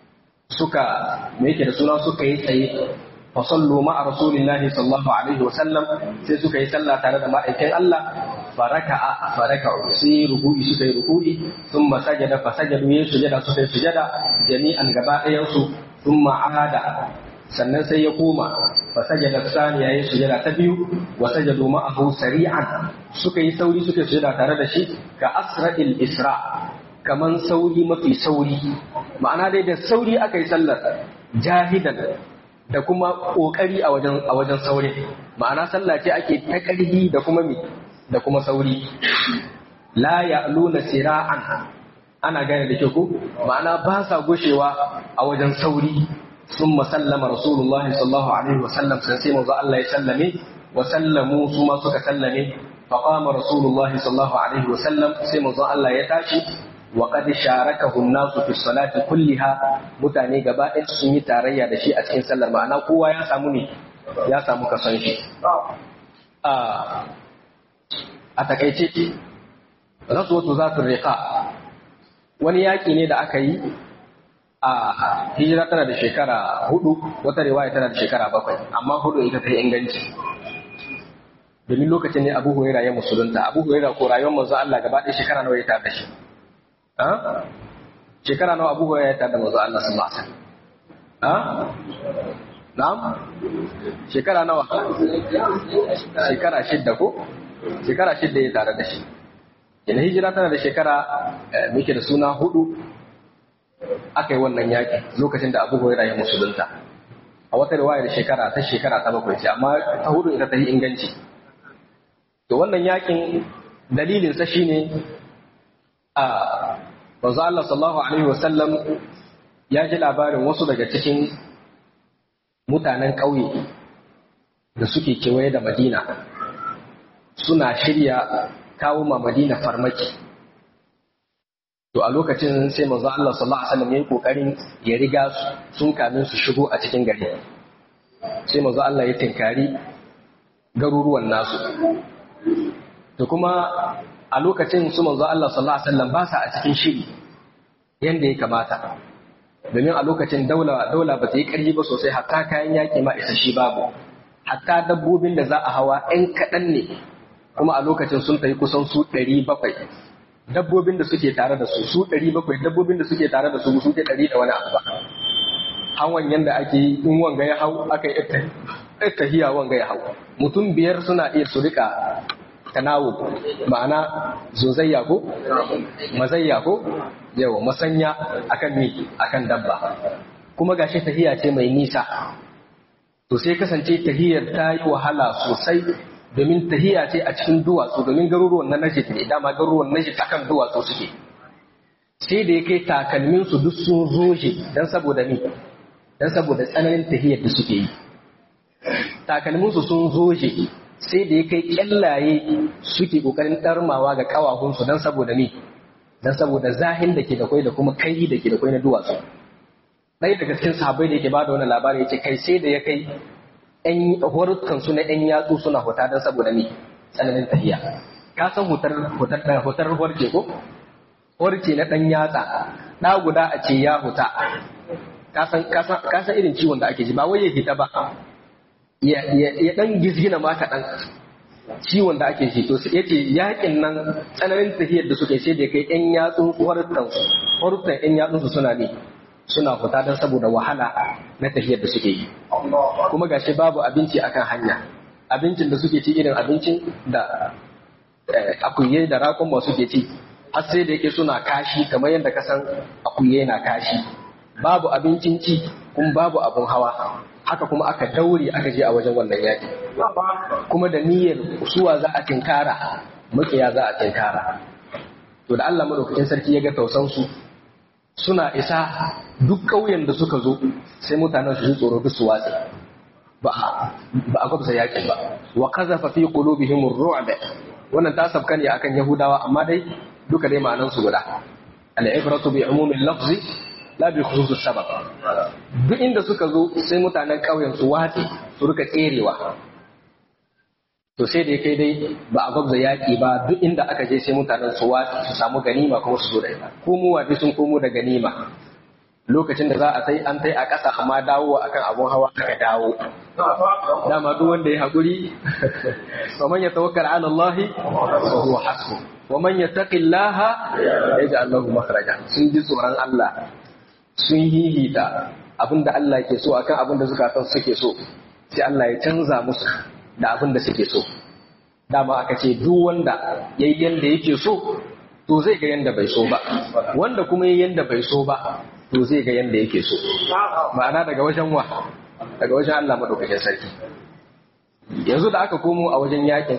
suka me yake da suna suka yi tsaye فصلوا مع رسول الله صلى الله عليه وسلم sai suka yi sallah tare da ma'aikin Allah faraka'a faraka'u sai ruku'i suka yi ruku'i thumma sajada fa sajadu yin sujada suka yi sujada jami'an gaba ɗayan su thumma ahada sannan sai ya koma fa sajada saniya yin sujada ta biyu wa sajadu ma'ahu sari'an suka yi sauri suka yi sujada tare da shi ka asra'il isra kaman sauri mafi sauri ma'ana dai da sauri aka yi sallar jahidan da kuma ƙoƙari a wajen a wajen sauri ma'ana sallah ce ake ta ƙarfi da kuma mi da kuma sauri la ya'luna sira'an ana gane da ke ku ma'ana ba sa gushewa a wajen sauri sun sallama rasulullahi sallallahu alaihi wa sallam sai sai manzo Allah ya sallame wa sallamu su ma suka sallame fa qama rasulullahi sallallahu alaihi wa sallam sai manzo Allah ya tashi wa qad sharakahu an-nasu fi salati kulliha mutane gaba ɗaya sun yi tarayya da shi a cikin sallar ma'ana kowa ya samu ne ya samu kason shi a takaice rasuwatu za su riƙa wani yaƙi ne da aka yi a hijira tana da shekara hudu wata riwaya tana da shekara bakwai amma hudu ita ta yi inganci domin lokacin ne abu huraira ya musulunta abu huraira ko rayuwar manzo Allah gaba ɗaya shekara nawa ya tada shi shekara nawa abu huraira ya tada manzo Allah sallallahu alaihi wasallam na'am shekara nawa shekara shidda ko shekara shidda ya tare da shi ina hijira tana da shekara muke da suna hudu aka yi wannan yaƙi lokacin da abu huraira ya musulunta a wata riwayar shekara ta shekara ta bakwai ce amma ta hudu ita ta yi inganci to wannan yaƙin dalilinsa shine a manzo Allah sallallahu alaihi wasallam ya ji labarin wasu daga cikin mutanen ƙauye da suke kewaye da Madina suna shirya kawo ma Madina farmaki to a lokacin sai manzo Allah sallallahu alaihi wasallam yayi kokarin ya riga su sun kamin su shigo a cikin gari sai manzo Allah ya tinkari garuruwan nasu to kuma a lokacin su manzo Allah sallallahu alaihi wasallam ba sa a cikin shiri yanda ya kamata domin a lokacin daula daula ba ta yi ƙarfi ba sosai hatta kayan yaƙi ma isa shi babu hatta dabbobin da za a hawa ɗan kaɗan ne kuma a lokacin sun tafi kusan su ɗari bakwai dabbobin da suke tare da su su ɗari bakwai dabbobin da suke tare da su su ke ɗari da wani abu ba hawan yanda ake yi in wanga ya hau aka yi tahiya wanga ya hau mutum biyar suna iya su rika tanawo ma'ana zozayya ko mazayya ko yawa masanya akan mi akan dabba kuma gashi tahiya ce mai nisa to sai kasance tahiyar ta yi wahala sosai domin tahiya ce a cikin duwatsu domin garuruwan na najid ne dama garuruwan najid akan duwatsu suke sai da ya kai takalmin su duk sun zoje dan saboda ni dan saboda tsananin tahiyar da suke yi takalmin su sun zoje sai da ya kai kyallaye suke kokarin darmawa ga kawahunsu dan saboda ni dan saboda zahin da ke da kwai da kuma kai da ke da kwai na duwatsu ɗaya daga cikin sahabbai da yake ba da wani labari ya ce kai sai da ya kai ‘yan horukan su na ‘yan yatsu suna huta don saboda ni tsananin tafiya. Ka san hutar hutar hutar horce ko? Horce na ɗan yatsa, ɗa guda a ce ya huta. Ka san irin ciwon da ake ji ba wai ya hita ba. Ya ɗan gizgina ma kaɗan ciwon da ake ji to ya ce yaƙin nan tsananin tafiyar da suka yi sai da kai ‘yan yatsun horukan horukan ‘yan yatsun su suna ne. suna fita don saboda wahala na tafiyar da suke yi kuma gashi babu abinci akan hanya abincin da suke ci irin abincin da akuye da rakon masu ke ci har sai da yake suna kashi kamar yadda ka san akuye na kashi babu abincin ci kuma babu abun hawa haka kuma aka daure aka je a wajen wannan yaki kuma da niyyar suwa za a tinkara makiya za a tinkara to da Allah madaukakin sarki ya ga tausansu suna isa duk ƙauyen da suka zo sai mutanen su ji tsoro duk su watsi ba a gwabza yaƙi ba wa kazafa fi qulubihim ar-ru'b wannan ta sabka ne akan yahudawa amma dai duka dai ma'anan su guda al-ibratu bi umumil lafzi la bi khususus sabab duk inda suka zo sai mutanen ƙauyen su watsi su rika tserewa to sai da kai dai ba a gwabza yaƙi ba duk inda aka je sai mutanen su watsi su samu ganima kuma su zo da ita komowa dai sun komo da ganima lokacin da za a tai an tai a ƙasa amma dawowa akan abun hawa aka dawo dama duk wanda ya haƙuri wa man yatawakkal ala Allah fa huwa hasbu wa man yattaqillaha yaj'al lahu makhraja sun ji tsoron Allah sun hihita abinda Allah ke so akan abinda zukatan suke so sai Allah ya canza musu da abin da suke so dama aka ce duk wanda ya yi yanda yake so to zai ga yanda bai so ba wanda kuma yi yanda bai so ba to zai ga yanda yake so ma'ana daga wajen wa daga wajen Allah madaukakin sarki yanzu da aka komo a wajen yakin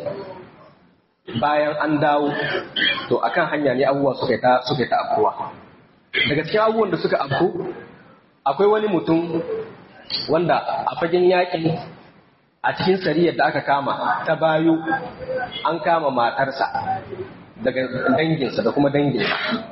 bayan an dawo to akan hanya ne abubuwa suka ta suka ta afkuwa daga cikin abubuwan da suka afku akwai wani mutum wanda a fagen yakin a cikin sariyar da aka kama ta bayo an kama matarsa daga danginsa da kuma danginsa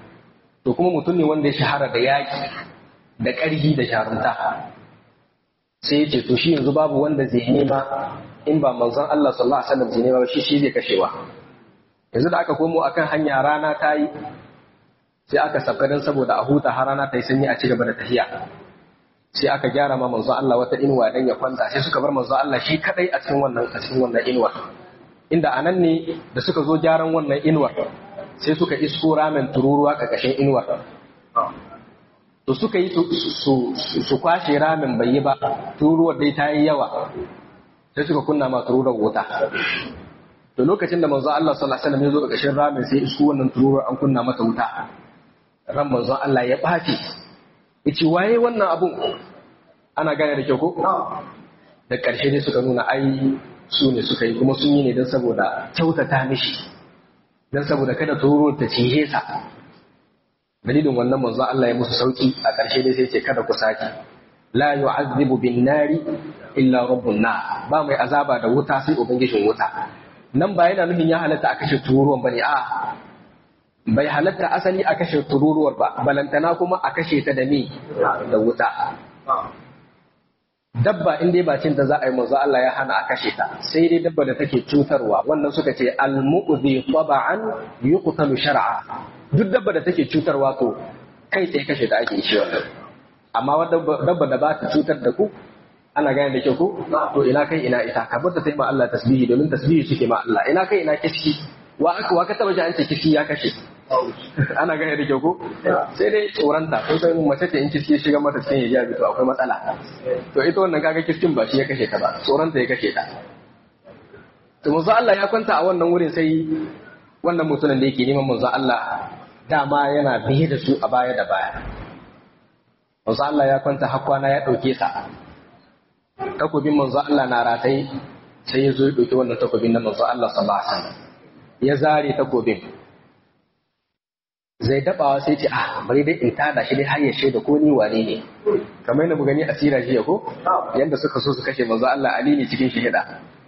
to kuma mutum ne wanda ya shahara da yaƙi da ƙarfi da jarumta sai ya ce to shi yanzu babu wanda zai nema in ba manzon Allah sallallahu alaihi wasallam zai nema shi shi zai kashewa yanzu da aka komo akan hanya rana ta yi sai aka sabka dan saboda a huta har rana ta yi sanyi a ci gaba da tafiya sai aka gyara ma manzon Allah wata inuwa dan ya kwanta sai suka bar manzon Allah shi kadai a cikin wannan a cikin wannan inuwa inda anan ne da suka zo gyaran wannan inuwar sai suka isko ramen tururuwa ƙarƙashin inuwar to suka yi su kwashe ramen bai yi ba tururuwar dai ta yi yawa sai suka kunna ma tururuwar wuta to lokacin da manzo Allah sallallahu alaihi wasallam ya zo ƙarƙashin ramen sai isko wannan tururuwar an kunna mata wuta ran manzo Allah ya ɓaci yace waye wannan abun ana gane da kyau ko da ƙarshe dai suka nuna ai su ne suka yi kuma sun yi ne don saboda kyautata mishi don saboda kada tururuwar ta cije sa dalilin wannan manzo Allah ya musu sauki a ƙarshe dai sai ce kada ku saki la yu'azzibu bin nari illa rabbun na ba mai azaba da wuta sai ubangijin wuta nan ba yana nufin ya halatta a kashe tururuwan bane a bai halatta asali a kashe tururuwar ba balantana kuma a kashe ta da ni da wuta dabba in dai ba cin da za a yi manzo Allah ya hana a kashe ta sai dai dabba da take cutarwa wannan suka ce al-mu'dhi taba'an yuqtalu shar'a duk dabba da take cutarwa to kai sai kashe ta ake shi wannan amma dabba da ba ta cutar da ku ana gane da kyau ko to ina kai ina ita ka bar ta sai ma Allah tasbihi domin tasbihi suke ma Allah ina kai ina kiski wa aka wa ka taba ji an ce kiski ya kashe ana gane da kyau ko sai dai tsoranta ko sai mace ce in kiski shiga mata cikin hijabi to akwai matsala to ita wannan kaga kiskin ba shi ya kashe ta ba tsoranta ya kashe ta to manzo Allah ya kwanta a wannan wurin sai wannan mutumin da yake neman manzo Allah dama yana biye da su a baya da baya manzo Allah ya kwanta har kwana ya dauke sa takobin manzo Allah na ratai sai ya zo ya dauki wannan takobin na manzo Allah sallallahu alaihi wasallam ya zare takobin zai dabawa sai ce ah bari dai in tada shi dai har ya shaida ko ni wane ne kamar yadda mu gani a sira jiya ko yanda suka so su kashe manzo Allah Ali ne cikin shahida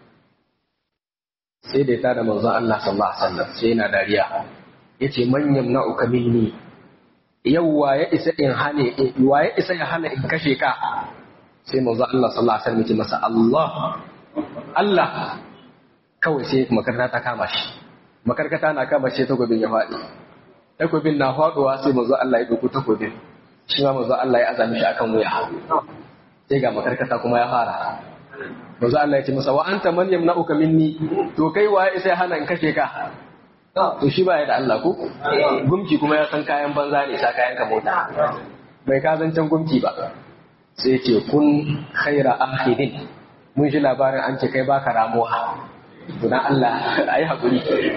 sai da ya tada manzo Allah sallallahu alaihi wasallam sai yana dariya yace man yamna'uka minni yau wa ya isa in hane wa ya isa ya hana in kashe ka sai manzo Allah sallallahu alaihi wasallam ya ce masa Allah Allah kawai sai makarkata ta kama shi makarkata na kama shi takobin ya faɗi takobin na faɗuwa sai manzo Allah ya ɗauko takobin shi ma manzo Allah ya azami shi akan wuya sai ga makarkata kuma ya fara manzo Allah ya ce masa wa anta man yamna'uka minni to kai waye sai hana in kashe ka to shi ba ya da Allah ko gumki kuma ya san kayan banza ne sa kayan ka mota bai ka zancen gumki ba sai ce kun khaira akhidin mun ji labarin an ce kai baka ramuwa Tuna Allah a yi haƙuri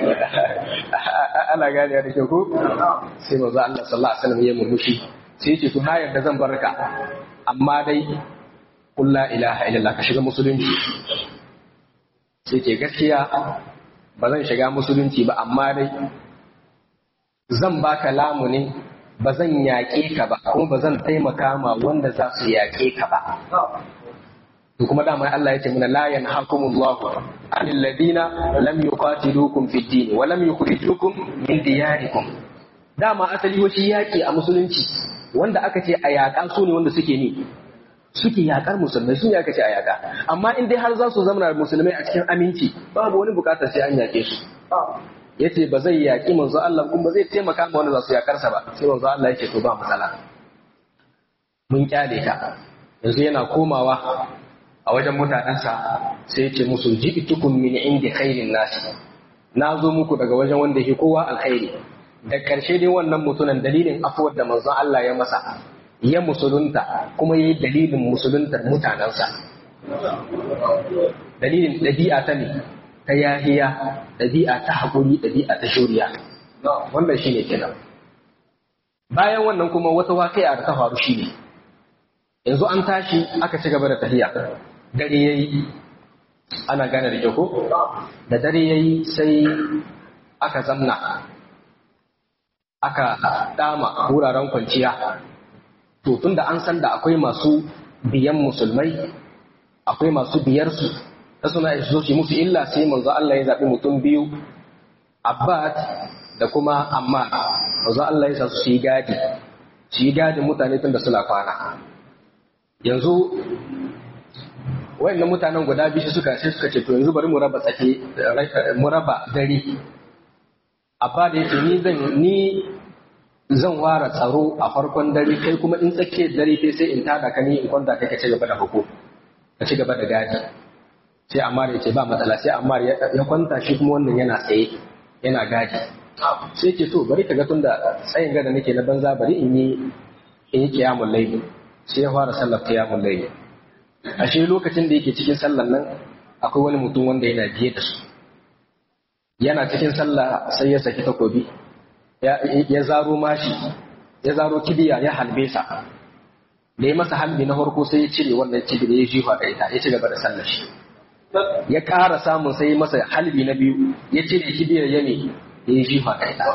ana gane da kyau ko sai mazu Allah sallallahu alaihi wasallam ya murmushi sai ce to na yarda zan barka amma dai qul la ilaha illallah ka shiga musulunci sai ce gaskiya ba zan shiga musulunci ba amma dai zan baka lamunin ba zan yaƙe ka ba kuma ba zan taimaka ma wanda za su yaƙe ka ba to kuma dama Allah ya ce mana la yanhakumullahu anil ladina lam yuqatilukum fid din wa lam yukhrijukum min diyarikum dama asali washi yaki a musulunci wanda aka ce a yaƙa su ne wanda suke ni suke yaƙar musulmai sun aka ce a yaƙa amma in dai har za su zama musulmai a cikin aminci babu wani bukatar sai an yaƙe su yace ba zai yaƙi manzo Allah kuma ba zai taimaka ma wanda za su yaƙar sa ba sai manzo Allah yace to ba matsala mun kyale ka yanzu yana komawa a wajen mutanensa sai ce musu ji'tukum min indi khairin nasi na zo muku daga wajen wanda yake kowa alkhairi da karshe dai wannan mutunan dalilin afuwar da manzon Allah ya masa ya musulunta kuma yayi dalilin musuluntar mutanensa dalilin ɗabi'a ta ne ta yahiya ɗabi'a ta haƙuri ɗabi'a ta shuriya wannan shine kenan bayan wannan kuma wata waƙi'a da ta faru shine yanzu an tashi aka ci gaba da tafiya dare ya yi ana gane da kyau ko da dare ya yi sai aka zamna aka dama wuraren kwanciya to tunda an san da akwai masu biyan musulmai akwai masu biyarsu ta suna zo su musu illa sai manzo Allah ya zaɓi mutum biyu Abbad da kuma Amma manzo Allah ya sa su yi gadi su yi gadin mutane tunda suna kwana yanzu wayannan mutanen guda biyu suka sai suka ce to yanzu bari mu raba tsake mu raba dare abba da yake ni zan ni zan ware tsaro a farkon dare kai kuma in tsakiyar dare kai sai in tada ka ni in kwanta kai ka ci gaba da hukum ka ci gaba da gadi sai Ammar ya ce ba matsala sai Ammar ya kwanta shi kuma wannan yana tsaye yana gadi sai ce to bari ka ga tunda tsayin gada nake na banza bari in yi in yi kiyamul layl sai ya fara sallar kiyamul layl ashe lokacin da yake cikin sallar nan akwai wani mutum wanda yana biye da su yana cikin sallah sai ya saki takobi ya zaro mashi ya zaro kibiya ya halbe sa da ya masa halbi na farko sai ya cire wannan kibiya ya jifa da ita ya ci gaba da sallar shi ya ƙara samun sai ya masa halbi na biyu ya cire kibiyar ya ne ya jifa da ita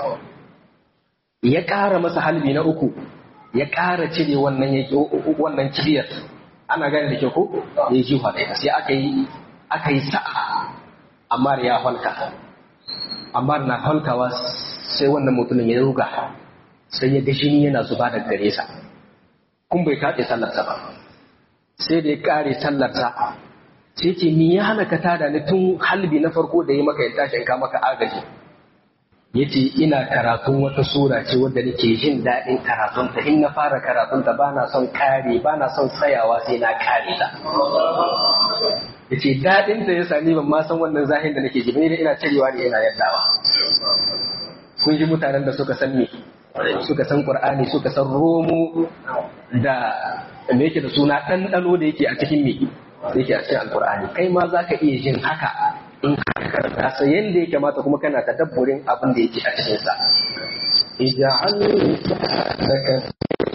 ya ƙara masa halbi na uku ya ƙara cire wannan wannan kibiyar ana gane da ke ko ya jifa da ita sai aka yi aka yi sa'a amma ya halka amma na halkawa sai wannan mutumin ya ruga sai ya ga jini yana zuba daga gare sa kun bai kaɗe sallarsa ba sai da ya ƙare sallarsa sai ce ni ya hana ka tada ni tun halbi na farko da ya maka ya tashi ka maka agaji ya ce ina karatun wata sura ce wadda nake jin daɗin karatunta in na fara karatunta ba na son kare ba na son tsayawa sai na kare ta ya ce daɗinta ya sani ban ma san wannan zahin da nake ji da ina cirewa ne ina yaddawa kun ji mutanen da suka san me suka san qur'ani suka san romo da me yake da suna ɗanɗano da yake a cikin me yake a cikin alqur'ani kai ma za ka iya jin haka in ka karanta sa yanda ya kamata kuma kana tadabburin abin da yake a cikin sa ij'al laka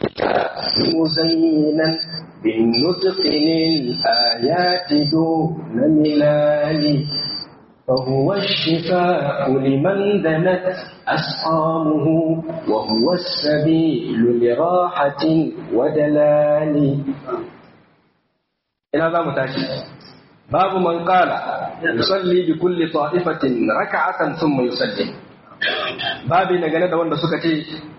muzayyinan بالنطق الآيات دون ملال فهو الشفاء لمن دنت أسقامه وهو السبيل لراحة ودلال إلى ذا متاشي باب من قال يصلي بكل طائفة ركعة ثم يسلم باب نجنة وند سكتي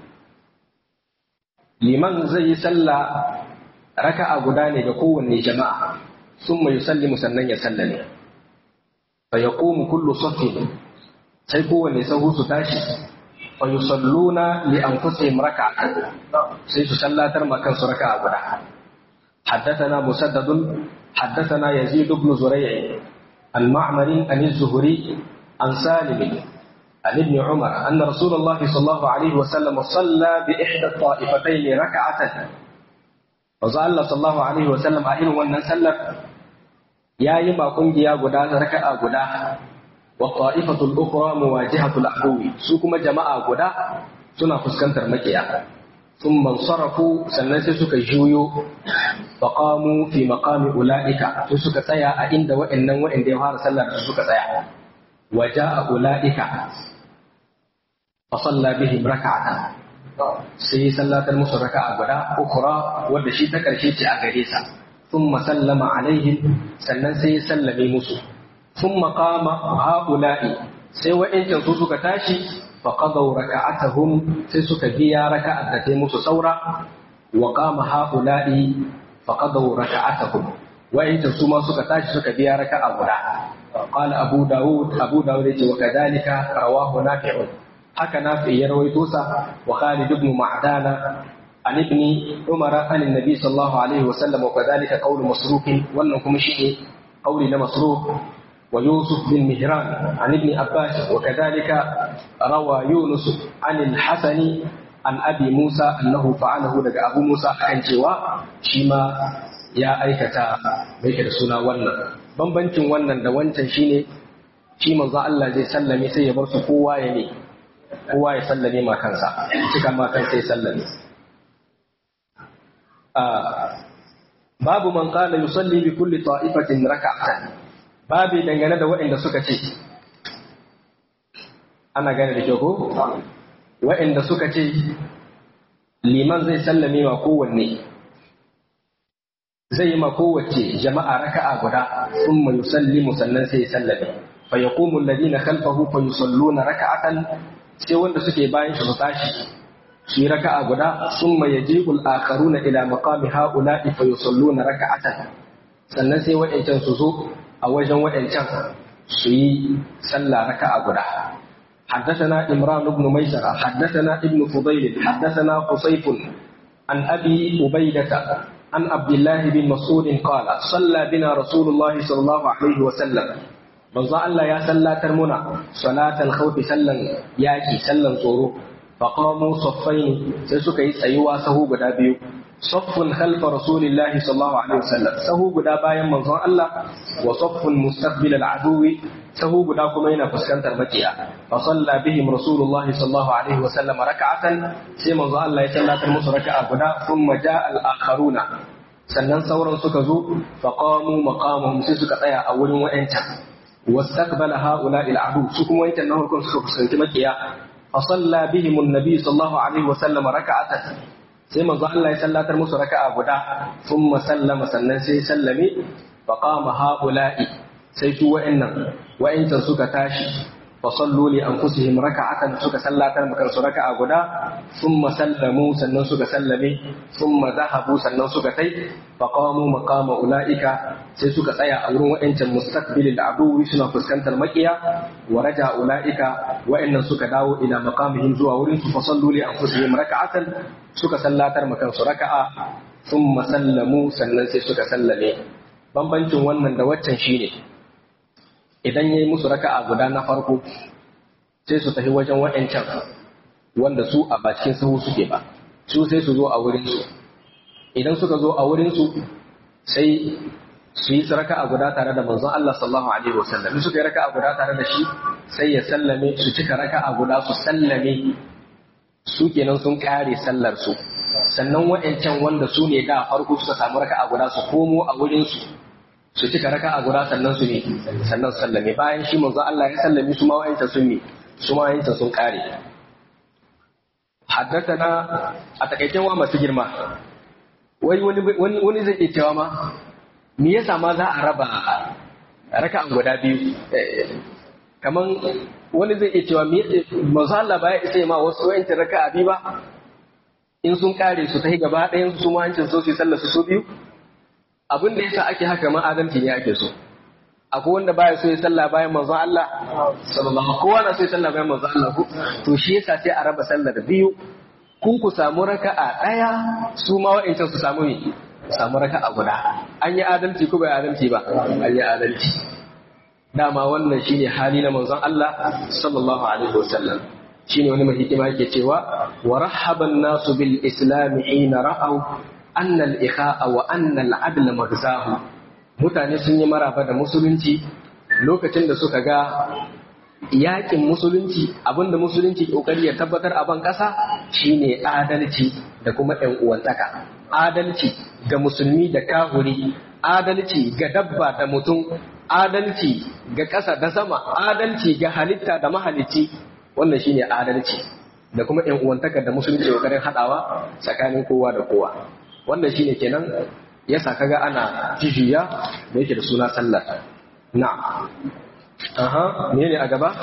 لمن زي سلى ركع غداني بقوة جماعة ثم يسلم سنن يسلم فيقوم كل صف sai kowane sahu su tashi fa yusalluna li anfusihim raka'atan sai su sallatar ma kansu raka'a guda حدثنا مسدد حدثنا يزيد بن زريع عن معمر عن الزهري عن سالم عن ابن عمر أن رسول الله صلى الله عليه وسلم صلى بإحدى الطائفتين ركعة وزال الله صلى الله عليه وسلم أهل وأن سلم يا يما قنجيا غدا ركعة غدا والطائفة الأخرى مواجهة العدو سوكما جماعة غدا سنة فسكنتر مكيا ثم انصرفوا سنة سك جويو فقاموا في مقام أولئك سك سيا عند وإن وإن ديوهار سلا سك سيا وجاء أولئك فصلى بهم ركعة sai sallatar musu raka'a guda ukura wadda shi ta karshe ce a gare sa thumma sallama alaihim sannan sai ya sallame musu thumma qama haula'i sai wa'ancan su suka tashi fa qadaw raka'atahum sai suka biya raka'at da ta musu saura wa qama haula'i fa qadaw raka'atahum wa'ancan su ma suka tashi suka biya raka'a guda قال أبو داود أبو داود وكذلك رواه نافع haka nafi ya rawaito sa wa Khalid ibn Ma'dana an ibn Umar an annabi sallallahu alaihi wasallam wa kadhalika qawl masruq wannan kuma shine qawli na masruq wa Yusuf bin Mihran an ibn Abbas wa kadhalika rawa Yunus an al-Hasan an Abi Musa annahu fa'alahu daga Abu Musa kan cewa shi ma ya aikata bai da suna wannan bambancin wannan da wancan shine shi manzo Allah zai sallame sai ya bar su kowa ya ne kowa ya sallame ma kansa cika ma kansa ya sallame babu man qala yusalli bi kulli ta'ifatin raka'atan babu dangane da waɗanda suka ce ana gane da kyau ko waɗanda suka ce liman zai sallame ma kowanne zai yi ma kowace jama'a raka'a guda thumma yusallimu sannan sai ya sallame fa yaqumu alladhina khalfahu fa yusalluna raka'atan sai wanda suke bayan shi su tashi su yi raka'a guda sun ma yajibu al-akharuna ila maqami haula'i fa yusalluna raka'atan sannan sai waɗancan su zo a wajen waɗancan su yi sallah raka'a guda حدثنا إمران بن ميسرة حدثنا ابن فضيل حدثنا قصيف عن أبي أبيدة عن عبد الله بن مسعود قال صلى بنا رسول الله صلى الله عليه وسلم manzo Allah ya sallatar muna salatal khawfi sallan yaki sallan tsoro fa qamu saffaini sai suka yi tsayuwa sahu guda biyu saffun khalfa rasulillahi sallallahu alaihi wasallam sahu guda bayan manzon Allah wa saffun mustaqbil al-aduwi sahu guda kuma yana fuskantar makiya fa salla bihim rasulullahi sallallahu alaihi wasallam raka'atan sai manzo Allah ya sallatar musu raka'a guda thumma ja'a al-akharuna sannan sauran suka zo fa qamu maqamahum sai suka tsaya a wurin wa'ancan واستقبل هؤلاء العدو سكم وانت انه كن سكم سنت مكيا فصلى بهم النبي صلى الله عليه وسلم ركعة sai manzo Allah ya sallatar musu raka'a guda thumma sallama sannan sai sallame fa qama haula'i sai su wa'annan wa'ancan suka tashi fa sallu li anfusihim raka'atan suka sallatar makan su raka'a guda thumma sallamu sannan suka sallame thumma zahabu sannan suka tai fa qamu maqama ulaika sai suka tsaya a wurin wa'ancan mustaqbilil aduwi suna fuskantar makiya wa raja ulaika wa'annan suka dawo ila maqamihim zuwa wurin su fa sallu li anfusihim raka'atan suka sallatar makan su raka'a thumma sallamu sannan sai suka sallame bambancin wannan da waccan shine idan yayi musu raka'a guda na farko sai su tafi wajen wa'ancan wanda su a bakin sahu suke ba su sai su zo a wurin su idan suka zo a wurin su sai su yi raka'a guda tare da manzon Allah sallallahu alaihi wasallam suka yi raka'a guda tare da shi sai ya sallame su cika raka'a guda su sallame su kenan sun kare sallar su sannan wa'ancan wanda su ne da farko suka samu raka'a guda su komo a wurin su su cika raka'a guda sannan su ne sannan su sallame bayan shi manzo Allah ya sallame su ma wa'ancan sun ne su ma wa'ancan sun kare haddathana a takaicen wa masu girma wai wani wani zai iya cewa ma me yasa ma za a raba raka'an guda biyu kaman wani zai iya cewa manzo Allah ba ya isa ma wasu wayancin raka'a biyu ba in sun kare su ta gaba ɗayan su ma hancin so su sallar su biyu abin da yasa ake haka ma adalci ne ake so akwai wanda baya so ya sallah bayan manzo Allah sallallahu kowa na so ya sallah bayan manzo Allah to shi yasa sai a raba sallar biyu kun ku samu raka'a ɗaya su ma wayancin su samu ne samu raka'a guda an yi adalci ko bai adalci ba an yi adalci dama wannan shine hali na manzon Allah sallallahu alaihi wasallam shine wani mai hikima yake cewa wa rahaban nasu bil islam hina ra'aw anna al ikha'a wa anna al adla magzahu mutane sun yi maraba da musulunci lokacin da suka ga yakin musulunci abinda musulunci kokari ya tabbatar a ban kasa shine adalci da kuma ɗan uwantaka adalci ga musulmi da kahuri adalci ga dabba da mutum adalci ga ƙasa da sama adalci ga halitta da mahalicci wannan shine adalci da kuma ƴan uwantaka da musulunci kokarin haɗawa tsakanin kowa da kowa wannan shine kenan yasa kaga ana jijiya da yake da suna sallar na aha menene a gaba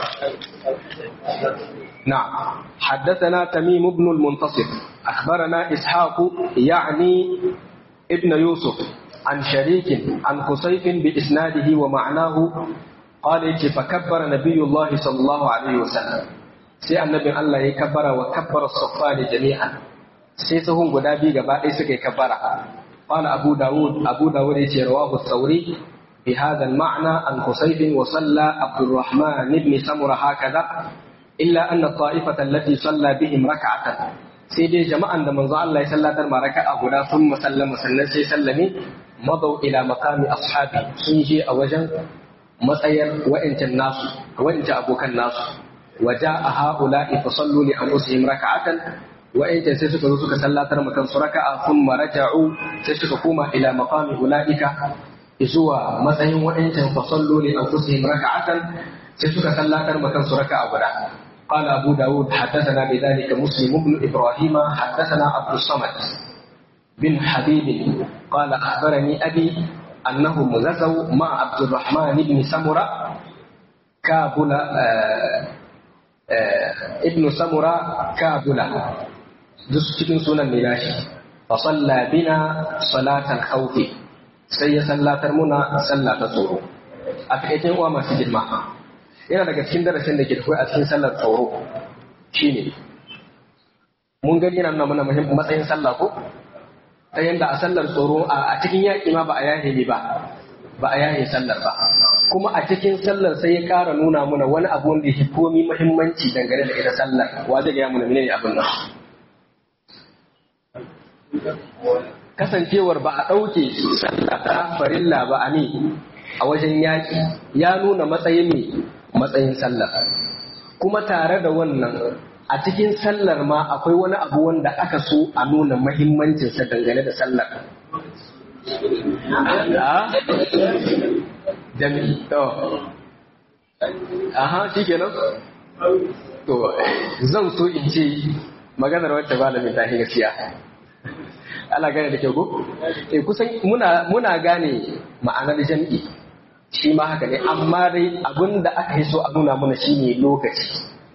نعم حدثنا تميم بن المنتصر أخبرنا إسحاق يعني ابن يوسف عن شريك عن قصيف بإسناده ومعناه قال فكبر نبي الله صلى الله عليه وسلم سي النبي الله يكبر وكبر الصفان جميعا سي سهم غدابي غبا سكي كبر قال أبو داود أبو داود رواه الثوري بهذا المعنى عن قصيف وصلى عبد الرحمن بن سمرة هكذا إلا أن الطائفة التي صلى بهم ركعة sai dai jama'an da manzo Allah ya sallatar ma raka'a guda sun musallama sannan sai sallame madau ila maqami ashabi sun je a wajen matsayar wa'ancan nasu wa'ancan abokan nasu waja a haula'i fa sallu li anfusihim raka'atan wa'ancan sai suka zo suka sallatar ma kansu raka'a thumma raja'u sai suka koma ila maqami ulaika zuwa matsayin wa'ancan fa sallu li anfusihim raka'atan sai suka sallatar ma kansu raka'a guda قال أبو داود حدثنا بذلك مسلم بن إبراهيم حدثنا عبد الصمد بن حبيب قال أخبرني أبي أنهم غزوا مع عبد الرحمن بن سمرة كابل آآ آآ ابن سمرة كابل دس cikin sunan ne nashi fa salla bina salatal khawf sai ya sallatar muna sallah ta tsoro a takaicin uwa masu girma yana daga cikin darasin da ke da a cikin sallar tsoro shine mun gani yana nuna mana matsayin sallah ko ta yadda a sallar tsoro a cikin yaƙi ma ba a yahe ne ba ba a yahe sallar ba kuma a cikin sallar sai ya ƙara nuna mana wani abu wanda ya komi muhimmanci dangane da ita sallar wa zai gaya mana menene abin nan kasancewar ba a ɗauke sallah ta farilla ba a ne a wajen yaƙi ya nuna matsayin ne matsayin sallar kuma tare da wannan a cikin sallar ma akwai wani abu wanda aka so a nuna mahimmancinsa dangane da sallar. Jami'i, to. Aha, shi kenan? To, zan so in ce maganar wacce malamin ta gaskiya. Ana gane da kyau ko? Eh kusan muna muna gane ma'anar jami'i. Shi ma haka ne, amma dai abin da aka yi so a nuna mana shine lokaci.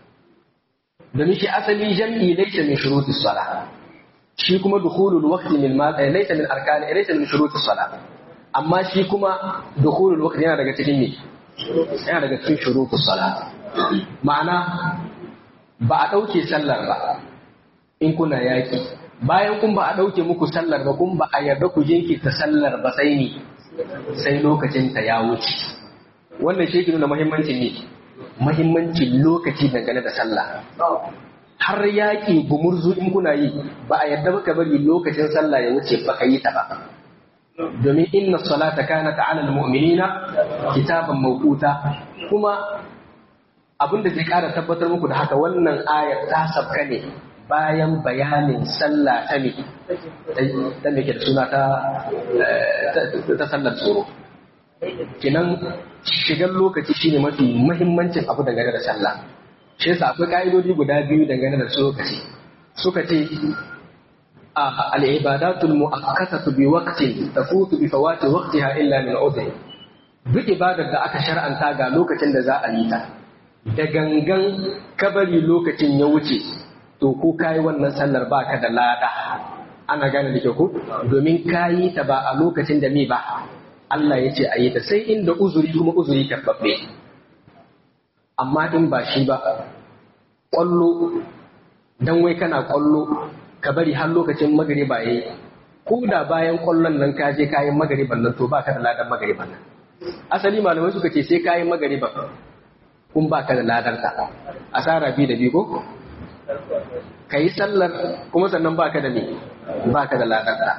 domin shi asali jam'i laysa min shuruti sala shi kuma dukhulul waqti min ma laysa min arkani laysa min shuruti sala amma shi kuma dukhulul waqti yana daga cikin ne yana daga cikin shuruti sala ma'ana ba a dauke sallar ba in kuna yaki bayan kun ba a dauke muku sallar ba kun ba a yarda ku jinkirta sallar ba sai ni sai lokacin ta ya wuce wannan shi ke nuna muhimmancin ne mahimmancin lokaci dangane da sallah har yaƙi gumurzu in kuna yi ba a yadda baka bari lokacin sallah ya wuce baka yi ta ba domin inna salata kanat ala almu'minina kitaban mawquta kuma abin da zai ƙara tabbatar muku da haka wannan ayar ta sabka ne bayan bayanin sallah ta ne ta me ke da suna ta ta sallar tsoro kinan shigar lokaci shine mafi mahimmancin abu dangane da sallah shi yasa akwai ka'idodi guda biyu dangane da lokaci suka ce al-ibadatul mu'akkatatu bi waqtin tafutu bi fawati waqtiha illa min udhr duk ibadar da aka shar'anta ga lokacin da za a yi ta da gangan kabari lokacin ya wuce to ko kayi wannan sallar baka da lada ana gane da ke ku domin kayi ta ba a lokacin da me ba Allah ya ce a yi ta sai inda uzuri kuma uzuri karɓaɓɓe amma in ba shi ba ƙwallo don wai kana ƙwallo ka bari har lokacin magariba ya yi ko da bayan ƙwallon nan ka je kayan magariban nan to ba ka da ladan magariban nan asali malamai suka ce sai kayan magariban kun ba ka da ladar ta asara biyu da biyu ko ka yi sallar kuma sannan ba ka da me ba ka da ladar ta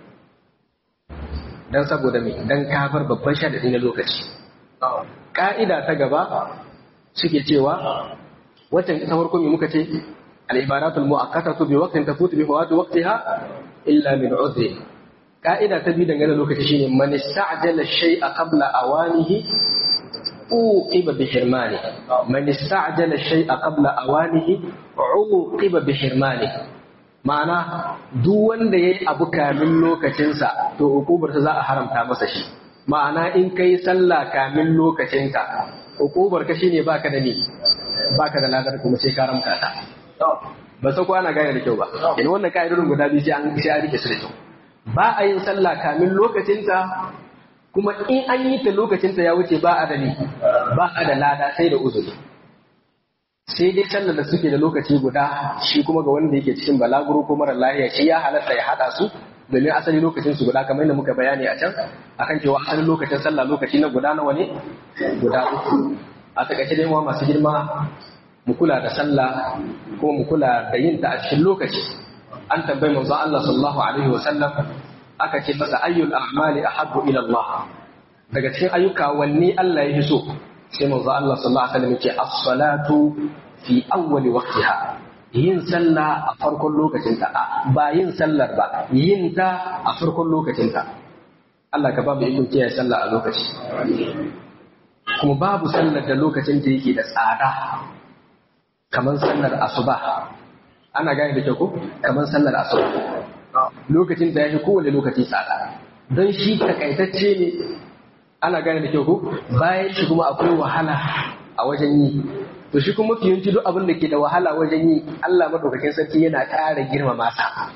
don saboda me don kafar babban shadadi na lokaci ka'ida ta gaba suke cewa waccan ita farko me muka ce al-ibadatul mu'akkatatu bi waqtin tafutu bi fawati waqtiha illa min udhri ka'ida ta bi dangane lokaci shine man ista'jala shay'a qabla awanihi uqiba bi hirmani man ista'jala shay'a qabla awanihi uqiba bi hirmani ma'ana duk wanda yayi abu kamin lokacinsa to ukubarsa za a haramta masa shi ma'ana in kai sallah kamin lokacinka ukubar ka shine baka da ni baka da ladar kuma sai ka ramka ta ba sai ko ana gane da kyau ba in wannan ka'idodin guda biyu sai an sai an rike su da kyau ba a yin sallah kamin lokacinta kuma in an yi ta lokacinta ya wuce ba a da ni ba a da lada sai da uzuri sai dai sallar da suke da lokaci guda shi kuma ga wanda yake cikin balaguro ko mara lahiya shi ya halatta ya hada su domin asali lokacin su guda kamar yadda muka bayani a can akan cewa asalin lokacin sallah lokaci na guda nawa ne guda uku a takaice dai wa masu girma mu kula da sallah ko mu kula da yin ta a cikin lokaci an tambayi manzo Allah sallallahu alaihi wa sallam aka ce masa ayyul a'mali ahabbu ila Allah daga cikin ayyuka wanne Allah ya so sai manzo Allah sallallahu alaihi wa sallam yake as-salatu fi awwali waqtiha yin sallah a farkon lokacinta ba yin sallar ba yin ta a farkon lokacinta Allah ka babu ikon kiyaye sallah a lokaci kuma babu sallar da lokacin da yake da tsada kamar sallar asuba ana gane da kyau ko kamar sallar asuba lokacin da yake kowane lokaci tsada don shi takaitacce ne ana gane da kyau ko bayan shi kuma akwai wahala a wajen yi to shi kuma fiyanci duk abin da ke da wahala wajen yi Allah madaukakin sarki yana ƙara girmama sa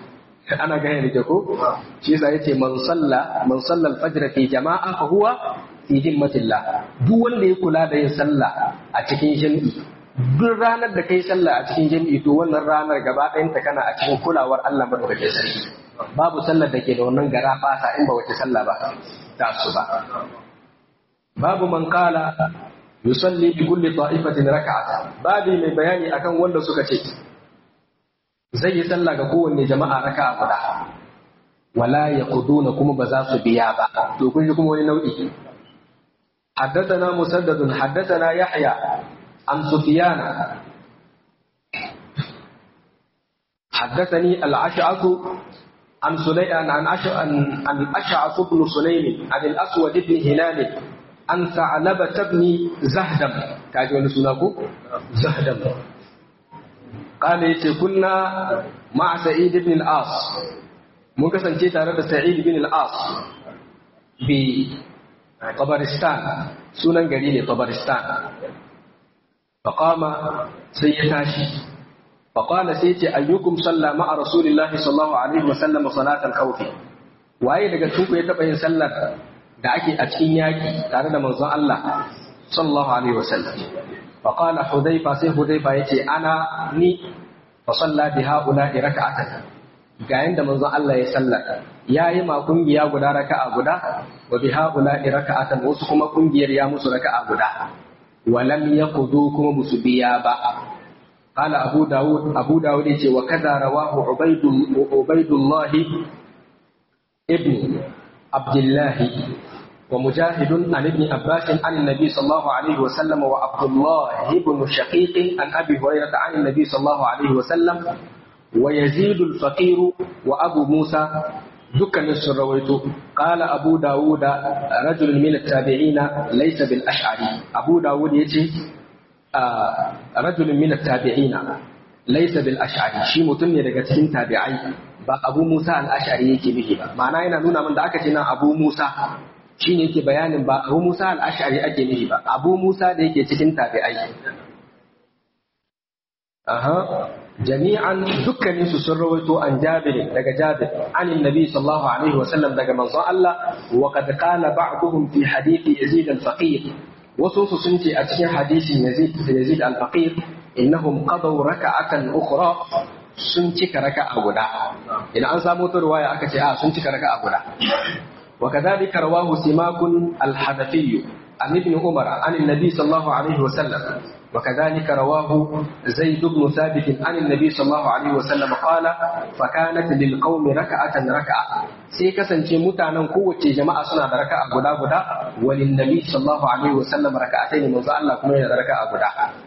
ana gane da ko shi yasa yace man salla man salla al-fajr fi jama'a fa huwa fi himmatillah duk wanda ya kula da yin sallah a cikin jami'i duk ranar da kai sallah a cikin jami'i to wannan ranar gaba ɗayan ta kana a cikin kulawar Allah madaukakin sarki babu sallar da ke da wannan gara fasa in ba wace sallah ba ta su ba babu man qala yusalli bi kulli ta'ifatin raka'ata babu mai bayani akan wanda suka ce zai yi sallah ga kowanne jama'a raka'a guda wala yaquduna kuma ba za su biya ba to kun ji kuma wani nau'i حدثنا مسدد حدثنا يحيى عن سفيان حدثني الأشعث عن سليمان عن عن عن الأشعث بن سليم عن الأسود بن هلال عن ثعلبة بن زهدم كاجي سناكو زهدم قال يتي كنا مع سعيد بن العاص mun kasance tare da Sa'id bin al-As bi Tabaristan sunan gari ne Tabaristan faqama sai ya tashi faqala sai ce ayyukum salla ma'a rasulillahi sallallahu alaihi wa sallam salatal khawf waye daga cikin ku ya taba yin sallar da ake a cikin yaki tare da manzon Allah sallallahu alaihi wa sallam faqala hudayfa sai hudayfa yace ana ni fa salla bi haula raka'atan ga yanda manzon Allah ya sallar yayi ma kungiya guda raka'a guda wa bi haula raka'atan wasu kuma kungiyar ya musu raka'a guda wa lam yaqudu kuma musu biya ba قال أبو داود أبو داود وكذا رواه عبيد عبيد الله ابن عبد الله ومجاهد عن ابن عباس عن النبي صلى الله عليه وسلم وعبد الله بن شقيق عن أبي هريرة عن النبي صلى الله عليه وسلم ويزيد الفقير وأبو موسى دكان السرويت قال أبو داود رجل من التابعين ليس بالأشعري أبو داود يتي آه رجل من التابعين ليس بالأشعري شي متن daga cikin tabi'ai ba Abu Musa al-Ash'ari yake bihi ba ma'ana yana nuna min da aka ce nan Abu Musa shine yake bayanin ba Abu Musa al-Ash'ari ake nihi ba Abu Musa da yake cikin tabi'ai aha jami'an dukkanin su sun rawaito an Jabir daga Jabir anin Nabi sallallahu alaihi wa sallam daga manzon Allah wa qad qala ba'dhum fi hadithi Yazid al-Faqir wasu su sun ce a cikin hadisin Yazid Yazid al-Faqir innahum qadaw raka'atan ukhra sun cika raka'a guda idan an samu ta riwaya aka ce a sun cika raka'a guda وكذلك رواه سماك الحنفي عن ابن عمر عن النبي صلى الله عليه وسلم وكذلك رواه زيد بن ثابت عن النبي صلى الله عليه وسلم قال فكانت للقوم ركعة ركعة sai kasance mutanen kowace jama'a suna da raka'a guda guda walin nabi sallallahu alaihi wa sallam raka'atai ne manzo Allah kuma yana da raka'a guda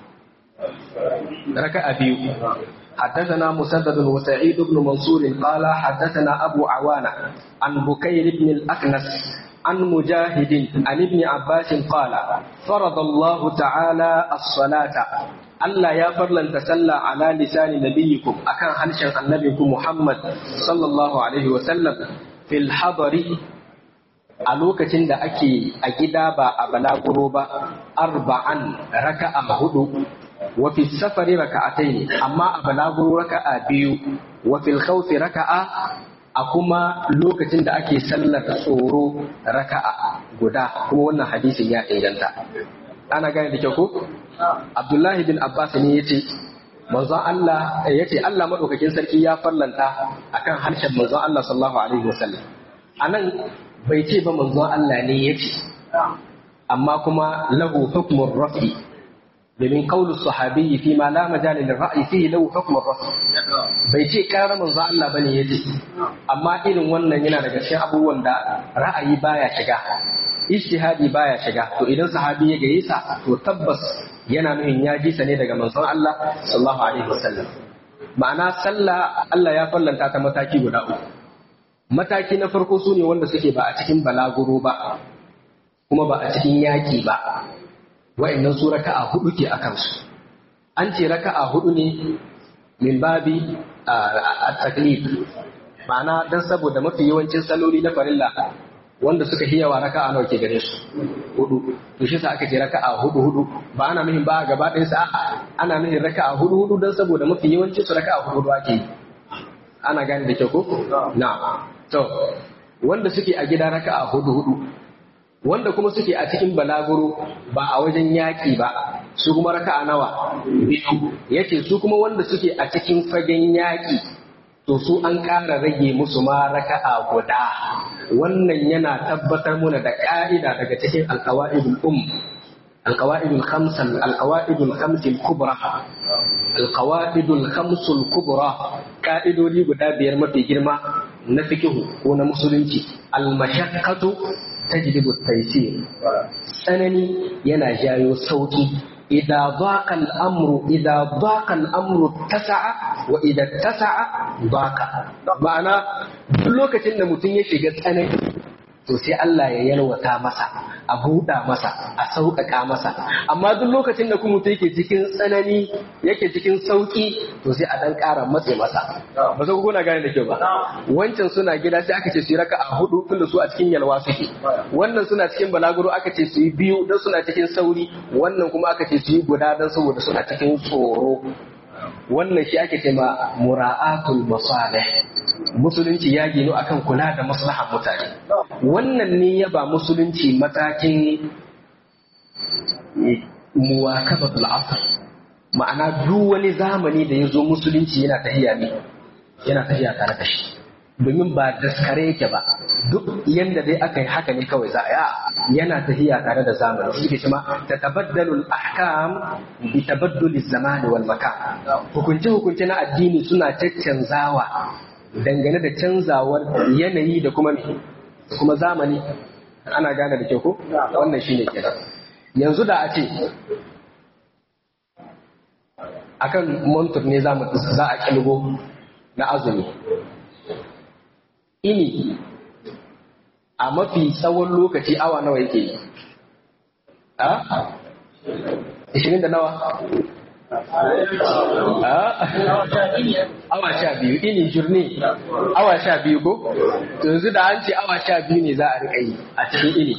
raka'a biyu حدثنا مسدد وسعيد بن منصور قال حدثنا أبو عوانة عن بكير بن الأكنس عن مجاهد عن ابن عباس قال فرض الله تعالى الصلاة ألا يا فرلا تسلى على لسان نبيكم أكان حنشا النبيكم محمد صلى الله عليه وسلم في الحضر a lokacin da ake a gida ba a balaguro ba arba'an raka'a hudu wa fi safari raka'atayn amma a balaguro raka'a biyu wa fil khawfi raka'a a kuma lokacin da ake sallar tsoro raka'a guda kuma wannan hadisin ya inganta ana gane da kyau ko Abdullahi bin Abbas ne yace manzon Allah yace Allah madaukakin sarki ya farlanta akan harshen manzon Allah sallallahu alaihi wasallam anan bai ce ba manzon Allah ne yace amma kuma lahu hukmur rafi domin kaulu sahabi fi ma la majal lil ra'yi fihi lahu hukmur rafi bai ce karar manzon Allah bane yace amma irin wannan yana daga cikin abubuwan da ra'ayi baya shiga ijtihadi baya shiga to idan sahabi ya gaye sa to tabbas yana nuhin ya ji sa ne daga manzon Allah sallallahu alaihi wasallam ma'ana sallah Allah ya fallanta ta mataki guda uku mataki na farko su ne wanda suke ba a cikin balaguro ba kuma ba a cikin yaƙi ba wa'annan su raka'a hudu ke a kansu an ce raka'a hudu ne min babi a taklif ma'ana dan saboda mafi yawancin saloli na farilla wanda suka hiyawa raka'a nawa ke gare su hudu to shi sa aka ce raka'a hudu hudu ba ana nuhin ba gaba ɗayan sa a'a ana nuhin raka'a hudu hudu dan saboda mafi yawancin su raka'a hudu hudu ake yi ana gane da kyau ko na to wanda suke a gida raka'a hudu hudu wanda kuma suke a cikin balaguro ba a wajen yaƙi ba su kuma raka'a nawa biyu yace su kuma wanda suke a cikin fagen yaƙi to su an ƙara rage musu ma raka'a guda wannan yana tabbatar muna da ƙa'ida daga cikin alƙawa'idul um alƙawa'idul khamsan alƙawa'idul khamsil kubra alƙawa'idul khamsul kubra ƙa'idodi guda biyar mafi girma na fikihu ko na musulunci almashaqqatu tajlibu taysir tsanani yana jayo sauki idza daqa al-amru idza daqa al-amru tasa'a wa idza tasa'a daqa ma'ana duk lokacin da mutum ya shiga tsanani to sai Allah ya yalwata masa a buɗa masa a sauƙaƙa masa amma duk lokacin da kuma yake cikin tsanani yake cikin sauƙi to sai a ɗan ƙara matse masa ba sai kuna gane da kyau ba wancan suna gida sai aka ce su yi raka a hudu tunda su a cikin yalwa suke wannan suna cikin balaguro aka ce su yi biyu don suna cikin sauri wannan kuma aka ce su yi guda don saboda suna cikin tsoro wannan shi ake cema mura'atul masalih musulunci ya gino akan kula da maslahar mutane wannan ne ya ba musulunci matakin muwakabatul asr ma'ana duk wani zamani da ya zo musulunci yana tahiya ne yana tahiya tare da shi domin ba daskare yake ba duk yanda dai aka yi haka ne kawai za a yana tahiya tare da zamani shi ke cewa ta tabaddalul ahkam bi tabaddul zamani wal makan hukunce hukunce na addini suna caccanzawa dangane da canzawar yanayi da kuma da kuma zamani ana gane da kyau ko wannan shine kenan yanzu da a ce akan montur ne za a kilgo na azumi ini a mafi tsawon lokaci awa nawa yake yi a? ishirin da nawa? awa sha biyu ini jirni awa sha biyu ko? yanzu da an ce awa sha biyu ne za a riƙa yi a cikin ini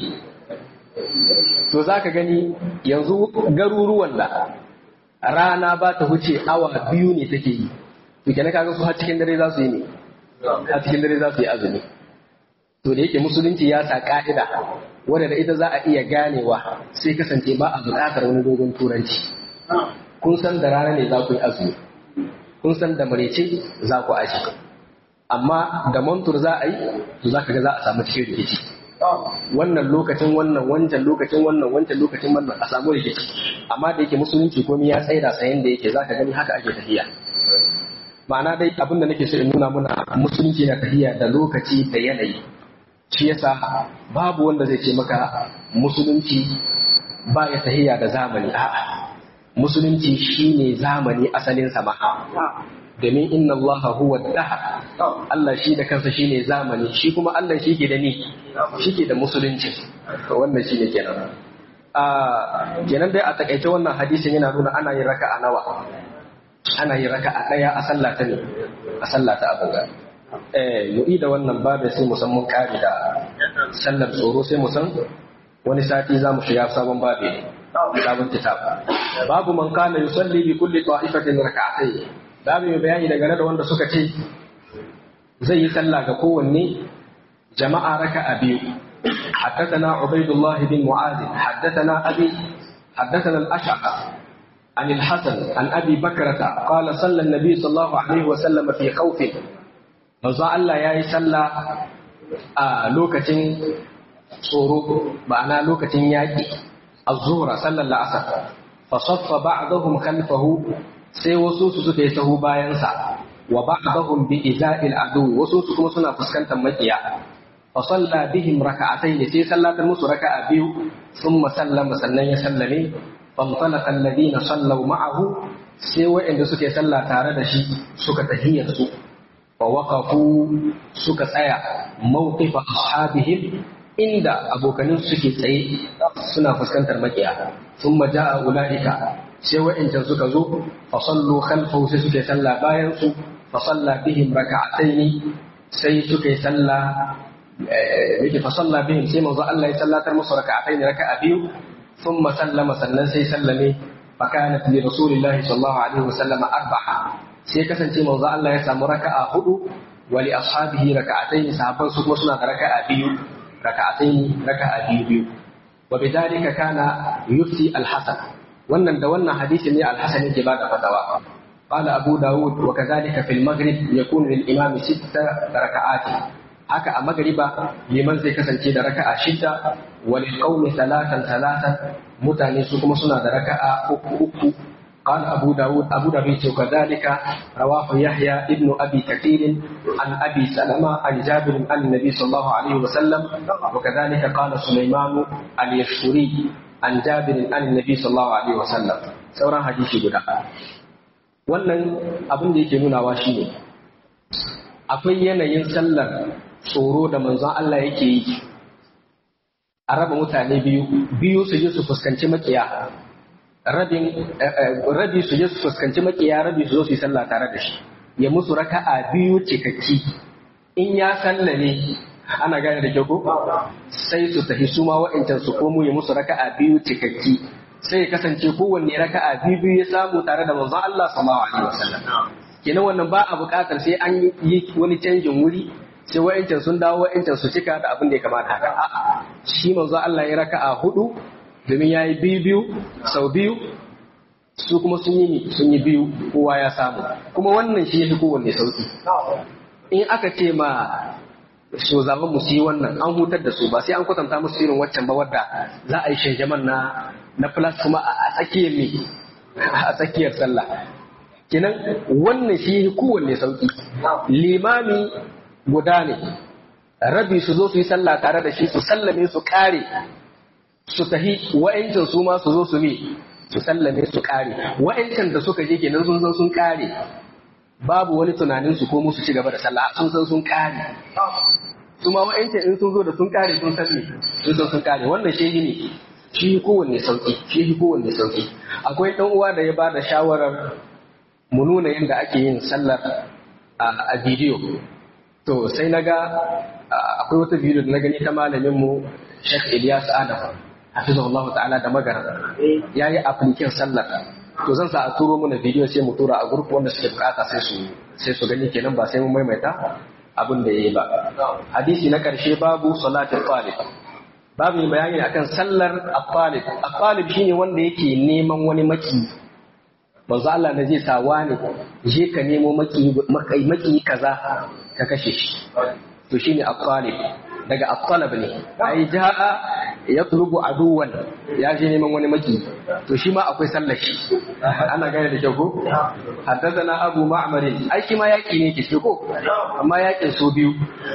to za ka gani yanzu garuruwan da rana ba ta huce awa biyu ne take yi to kenan kaga su har cikin dare za su yi ne a cikin dare za su yi azumi to da yake musulunci ya sa ka'ida wadda da ita za a iya ganewa sai kasance ba a buƙatar wani dogon turanci kun san da rana ne za ku yi azumi kun san da marece za ku aji amma da mantur za a yi to za ka ga za a samu cikin rikici wannan lokacin wannan wancan lokacin wannan wancan lokacin wannan a samu rikici amma da yake musulunci komai ya tsaida sayan da yake za ka gani haka ake tafiya ma'ana dai abin da nake so in nuna muna musulunci na tafiya da lokaci da yanayi shi yasa babu wanda zai ce maka musulunci ba ya tahiya da zamani a'a musulunci shine zamani asalin sama domin inna Allah huwa daha Allah shi da kansa shine zamani shi kuma Allah shi ke da ni shi ke da musulunci to wannan shine kenan a kenan dai a takaice wannan hadisin yana nuna ana yin raka'a nawa ana yin raka a ɗaya a sallah ta ne a sallah ta abuga eh mu'i da wannan babu sai mu san mun kare da sallar tsoro sai mu san wani sati za mu shiga sabon babu sabon kitab babu man kana yusalli bi kulli ta'ifatin rak'atayn babu mai bayani daga da wanda suka ce zai yi sallah ga kowanne jama'a raka'a biyu حدثنا عبيد الله بن معاذ حدثنا أبي حدثنا الأشعث عن الحسن عن أبي بكرة قال صلى النبي صلى الله عليه وسلم في خوف manzo Allah ya yi sallah a lokacin tsoro ma'ana lokacin yaƙi az-zuhra sallar la'asar fa saffa ba'dahum khalfahu sai wasu su suka yi sahu bayansa wa ba'dahum bi iza'il adu wasu su kuma suna fuskantar makiya fa salla bihim raka'atayn sai sallatar musu raka'a biyu thumma sallama sannan ya sallame فانطلق الذين صلوا معه sai waɗanda suke sallah tare da shi suka tahiyar su fa waqafu suka tsaya mawqifa ashabihim inda abokanin suke tsaye suna fuskantar makiya thumma jaa ulaika sai waɗanda suka zo fa sallu khalfahu sai suke sallah bayan su fa salla bihim raka'atayn sai suke sallah yake fa salla bihim sai manzo Allah ya sallatar musu raka'atayn raka'a biyu ثم سلم سلم سي سلمي فكانت لرسول الله صلى الله عليه وسلم أربعة sai kasance manzo Allah ya samu raka'a hudu wa li ashabihi raka'atayn sahabban su kuma suna da raka'a biyu raka'atayn raka'a biyu biyu wa bidalika kana yufti al-hasan wannan da wannan hadisi ne al-hasan yake bada fatawa قال أبو داود وكذلك في المغرب يكون للإمام ست ركعات haka a magariba liman zai kasance da raka'a shida walil qaumi salatan salatan mutane su kuma suna da raka'a uku uku قال أبو داود أبو داود وكذلك رواه يحيى ابن أبي كثير عن أبي سلمة عن جابر عن النبي صلى الله عليه وسلم وكذلك قال سليمان اليشكري عن جابر عن النبي صلى الله عليه وسلم سورة حديث guda wannan abin da yake nunawa shine akwai yanayin sallar tsoro da manzon Allah yake yi a raba mutane biyu biyu su je su fuskanci makiya rabin rabi su je su fuskanci makiya rabi su zo su yi sallah tare da shi ya musu raka'a biyu cikakki in ya sallame ana gane da kyau ko sai su tafi su ma wa'ancan su komo ya musu raka'a biyu cikakki sai ya kasance kowanne raka'a biyu biyu ya samu tare da manzon Allah sallallahu alaihi wasallam kenan wannan ba a buƙatar sai an yi wani canjin wuri sai wa'ancan sun dawo wa'ancan su cika da abin da ya kamata haka a'a shi manzo Allah ya raka'a hudu domin ya yi biyu biyu sau biyu su kuma sun yi sun yi biyu kowa ya samu kuma wannan shi yafi kowanne sauki in aka ce ma so zaben mu yi wannan an hutar da su ba sai an kwatanta musu irin waccan ba wadda za a yi shanjaman na na plus kuma a tsakiyar me a tsakiyar sallah kenan wannan shi yafi kowanne sauki limami guda ne rabi su zo su yi sallah tare da shi su sallame su kare su tahi wa'ancan su ma su zo su ne su sallame su kare wa'ancan da suka je kenan sun san sun kare babu wani tunanin su ko musu ci gaba da sallah sun san sun kare su ma wa'ancan in sun zo da sun kare sun san ne sun san sun kare wannan shehi ne shi kowanne sauki shi kowanne sauki akwai dan uwa da ya ba da shawarar mu nuna yadda ake yin sallar a bidiyo to sai na ga akwai wata bidiyo da na gani ta malamin mu Sheikh Ilyas Adam hafizahullahu ta'ala da magana yayi application sallar to zan sa a turo mana bidiyo sai mu tura a group wanda suke bukata sai su sai su gani kenan ba sai mun maimaita abin da yayi ba hadisi na karshe babu salatul talib babu yin bayani akan sallar at-talib at-talib shine wanda yake neman wani maki manzo Allah na zai sa wani je ka nemo maki maki kaza ka kashe shi to shine at-talib daga at-talab ne ai jaa yatlubu aduwan ya je neman wani maki to shi ma akwai sallar shi ana gane da kyau ko haddathana abu ma'mar ai shi ma yaki ne ke ko amma yakin so biyu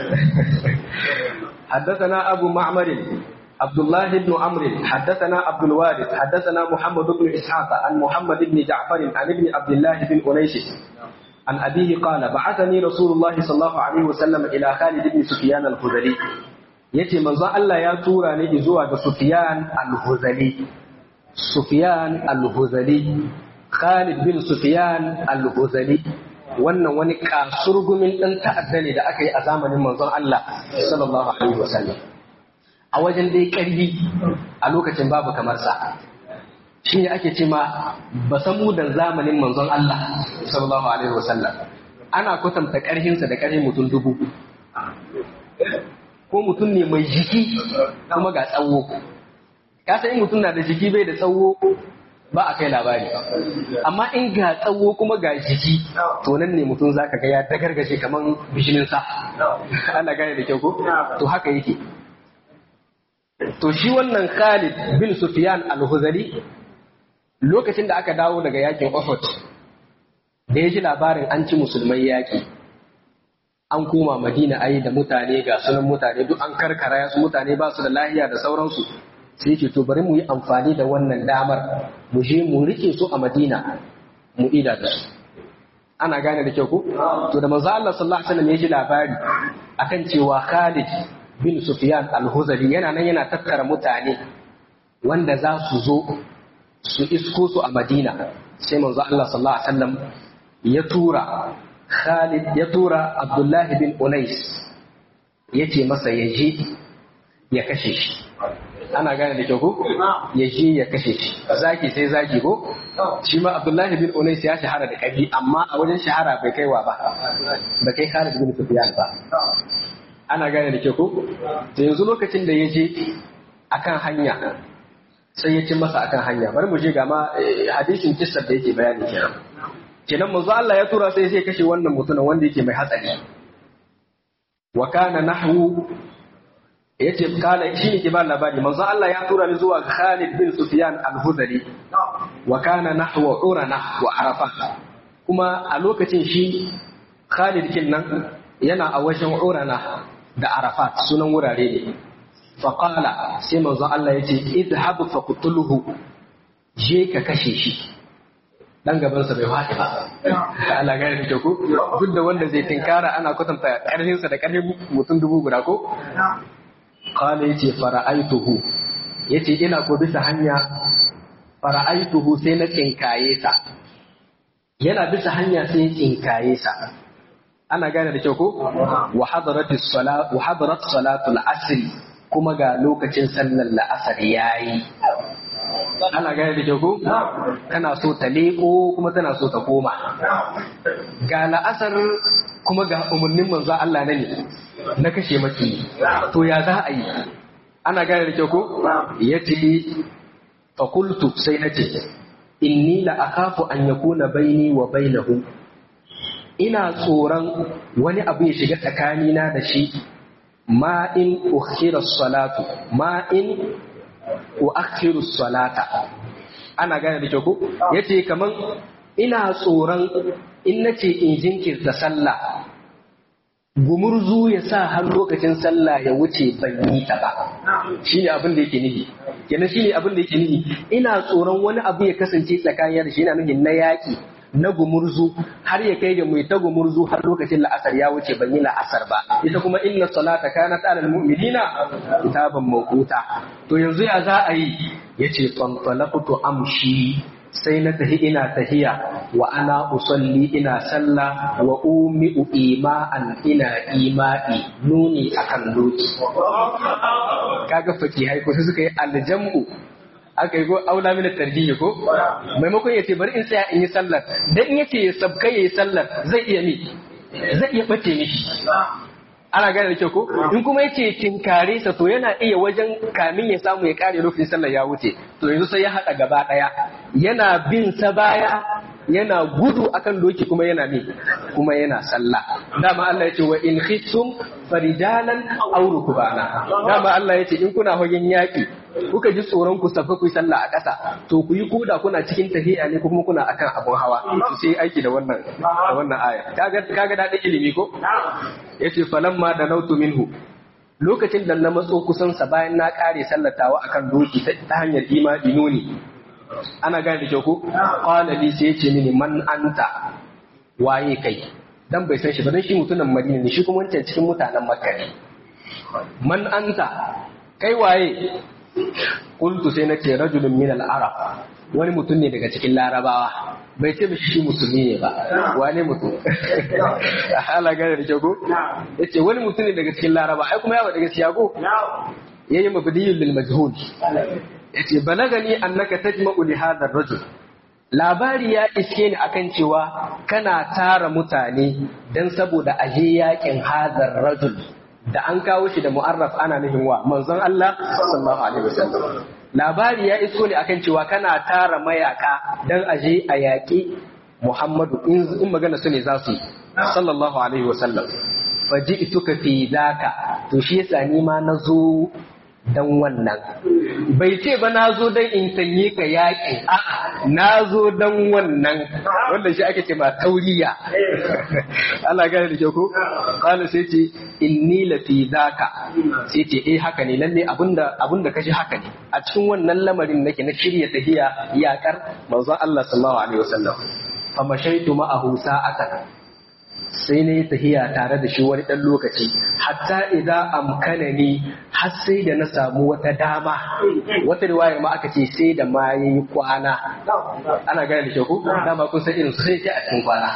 haddathana abu ma'mar عبد الله بن عمرو حدثنا عبد الوارث حدثنا محمد بن اسحاق عن محمد بن جعفر عن ابن عبد الله بن انيس عن ابيه قال بعثني رسول الله صلى الله عليه وسلم الى خالد بن سفيان الخزري yace manzo Allah ya tura ni zuwa ga Sufyan al-Huzali Sufyan al-Huzali Khalid bin Sufyan al-Huzali wannan wani kasurgumin dan ta'adda ne da aka yi a zamanin manzon Allah sallallahu alaihi wasallam a wajen dai karbi a lokacin babu kamar sa shi ne ake ce ma ba samu da zamanin manzon Allah sallallahu alaihi wasallam ana kwatanta karhinsa da karhin mutum dubu ko mutum ne mai jiki kuma ga tsawo ka san in mutum na da jiki bai da tsawo ba a kai labari amma in ga tsawo kuma ga jiki to nan ne mutum zaka ga ya dagargaje kaman bishinin sa ana gane da kyau ko to haka yake to shi wannan Khalid bin Sufyan al-Huzali lokacin da aka dawo daga yakin Uhud da ya ji labarin an ci musulmai yaki an koma Madina ayi da mutane ga sunan mutane duk an karkara su mutane ba su da lahiya da sauransu sai ce to bari mu yi amfani da wannan damar mu je mu rike su a Madina mu ida da su ana gane da kyau ko to da manzo Allah sallallahu alaihi wasallam ya ji labari akan cewa Khalid bin Sufyan al-Huzali yana nan yana tattara mutane wanda za su zo su isko su a Madina sai manzo Allah sallallahu alaihi wasallam ya tura Khalid ya tura Abdullahi bin Unais yace masa ya je ya kashe shi ana gane da kyau ko ya je ya kashe shi zaki sai zaki ko shi ma Abdullahi bin Unais ya shahara da kabi amma a wajen shahara bai kaiwa ba ba kai Khalid bin Sufyan ba ana gane da kyau ko to yanzu lokacin da ya je akan hanya sai ya ci masa akan hanya bari mu je ga ma hadisin kissar da yake bayani kenan kenan manzo Allah ya tura sai sai kashe wannan mutumin wanda yake mai hatsari wa kana nahwu yace kala shi ne ke ba labari manzo Allah ya tura ni zuwa Khalid bin Sufyan al-Hudali wa kana nahwa urana wa arafa kuma a lokacin shi Khalid kin nan yana a wajen urana da arafat sunan wurare ne fa qala sai manzo Allah yace idhhab fa qutluhu je ka kashe shi dan gabansa bai faɗi ba Allah gane da ku duk da wanda zai tinkara ana kwatanta ƙarfinsa da ƙarfin mutum dubu guda ko qala yace fara'aituhu yace ina ko bisa hanya fara'aituhu sai na tsinkaye sa yana bisa hanya sai ya tsinkaye sa ana gane da kyau ko wa hadarat as-salat wa hadarat salatul asr kuma ga lokacin sallar la'asar yayi ana gane da kyau ko tana so ta leko kuma tana so ta koma ga la'asar kuma ga umarnin manzo Allah na ne na kashe maki to ya za a yi ana gane da kyau ko yace fa qultu sai nace inni la akhafu an yakuna baini wa bainahu ina tsoron wani abu ya shiga tsakanina da shi ma in ukhira salatu ma in uakhiru salata ana gane da kyau ko yace kaman ina tsoron in nace in jinkirta sallah gumurzu ya sa har lokacin sallah ya wuce ban yi ta ba shine abin da yake nihi kenan shine abin da yake nihi ina tsoron wani abu ya kasance tsakanin da shi yana nufin na yaki na gumurzu har ya kai ga mai ta gumurzu har lokacin la'asar ya wuce ban yi la'asar ba ita kuma inna salata kanat alal mu'minina kitaban mawquta to yanzu ya za a yi yace fantalaqtu amshi sai na tahi ina tahiya wa ana usalli ina salla wa umi'u ima'an ina ima'i nuni akan doki kaga fakihai ko suka yi aljam'u aka yi ko aula mina tarjihi ko maimakon ya ce bari in tsaya in yi sallar dan in yace ya sabka yayi sallar zai iya mi zai iya bace mishi ana gane da kyau ko in kuma yace tinkare sa to yana iya wajen kamin ya samu ya kare lokacin sallar ya wuce to yanzu sai ya haɗa gaba ɗaya yana bin sa baya yana gudu akan doki kuma yana mi kuma yana sallah dama Allah ya ce wa in khiftum farijalan aw rukbana dama Allah ya ce in kuna hagen yaki kuka ji tsoron ku safa ku yi sallah a ƙasa to ku yi koda kuna cikin tahiya ne ko kuma kuna akan abun hawa to sai aiki da wannan da wannan aya kaga kaga da ilimi ko yace falamma da nautu minhu lokacin da na matso kusan sa bayan na kare sallatawa akan doki ta hanyar imani nuni ana gane da kyau ko qala li sai yace mini man anta waye kai dan bai san shi ba dan shi mutumin Madina ne shi kuma wancan cikin mutanen Makka ne man anta kai waye Kultu sai na ce rajulun min al-arab wani mutum ne daga cikin larabawa bai ce mishi shi musulmi ne ba wane mutum ala gane da kyau ko yace wani mutum ne daga cikin laraba ai kuma yawa daga siyago yayi mabdiyul lil majhul yace balagani annaka tajma'u li hadha ar-rajul labari ya iske ni akan cewa kana tara mutane dan saboda aje yakin hadar rajul da an kawo shi da mu'arraf ana nufin wa manzon Allah sallallahu alaihi wasallam labari ya iso ne akan cewa kana tara mayaka dan aje a yaƙi Muhammadu in magana su ne za su yi sallallahu alaihi wasallam faji'tuka fi daka to shi yasa ni ma nazo dan wannan bai ce ba na zo dan in sanye ka yaƙi a'a na zo dan wannan wanda shi ake ce ma tauriya Allah gane da ke ko qala sai ce inni la fi daka sai ce eh haka ne lalle abinda abinda kashi haka ne a cikin wannan lamarin nake na shirya tahiya yaƙar manzon Allah sallallahu alaihi wasallam fa mashaitu ma'ahu sa'atan sai na yi tahiya tare da shi wani ɗan lokaci hatta idan amkana ni har sai da na samu wata dama wata riwayar ma aka ce sai da ma ya yi kwana ana gane da shaku dama kun san irin sai ce a cikin kwana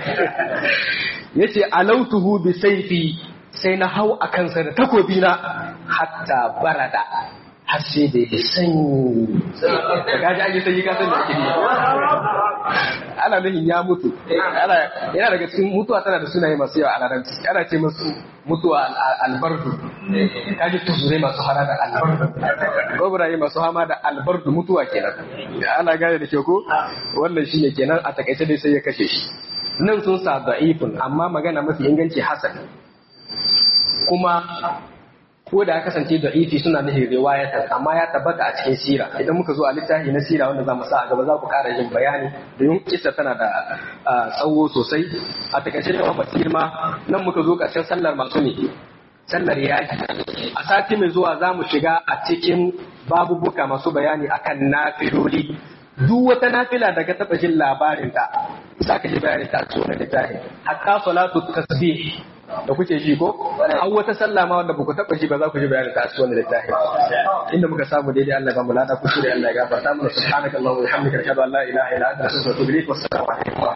ya ce alautuhu bi saifi sai na hau a kansa da takobi na hatta barada har sai da ya sanyi da kaji an yi sanyi ka san da ake yi ana nufin ya mutu yana daga cikin mutuwa tana da sunaye masu yawa a larabci ana ce masu mutuwa albardu kaji tuzurai masu hana da albardu gobraye masu hama da albardu mutuwa kenan ana gane da ke ko wannan shi ne kenan a takaice dai sai ya kashe shi nan sun sa da'ifun amma magana mafi inganci hasan kuma ko da ya kasance da ifi suna nufin riwayatan amma ya tabbata a cikin sira idan muka zo a littafi na sira wanda za mu sa a gaba za ku ƙara yin bayani domin kisa tana da tsawo sosai a takaice da mafi girma nan muka zo ƙarshen sallar masu ne sallar yaki a sati mai zuwa za mu shiga a cikin babubuka masu bayani akan nafiloli duk wata nafila daga taɓa jin labarin ta za ka ji bayani ta cikin littafi hatta salatu tasbih da kuke ji ko an wata sallah ma wanda baku taba ji ba za ku ji bayanin ta a cikin wannan littafi inda muka samu daidai Allah ba mu lada ku shirya Allah ya gafarta mana subhanakallahumma wa bihamdika ashhadu an la ilaha illa anta astaghfiruka wa atubu ilaik wassalamu alaikum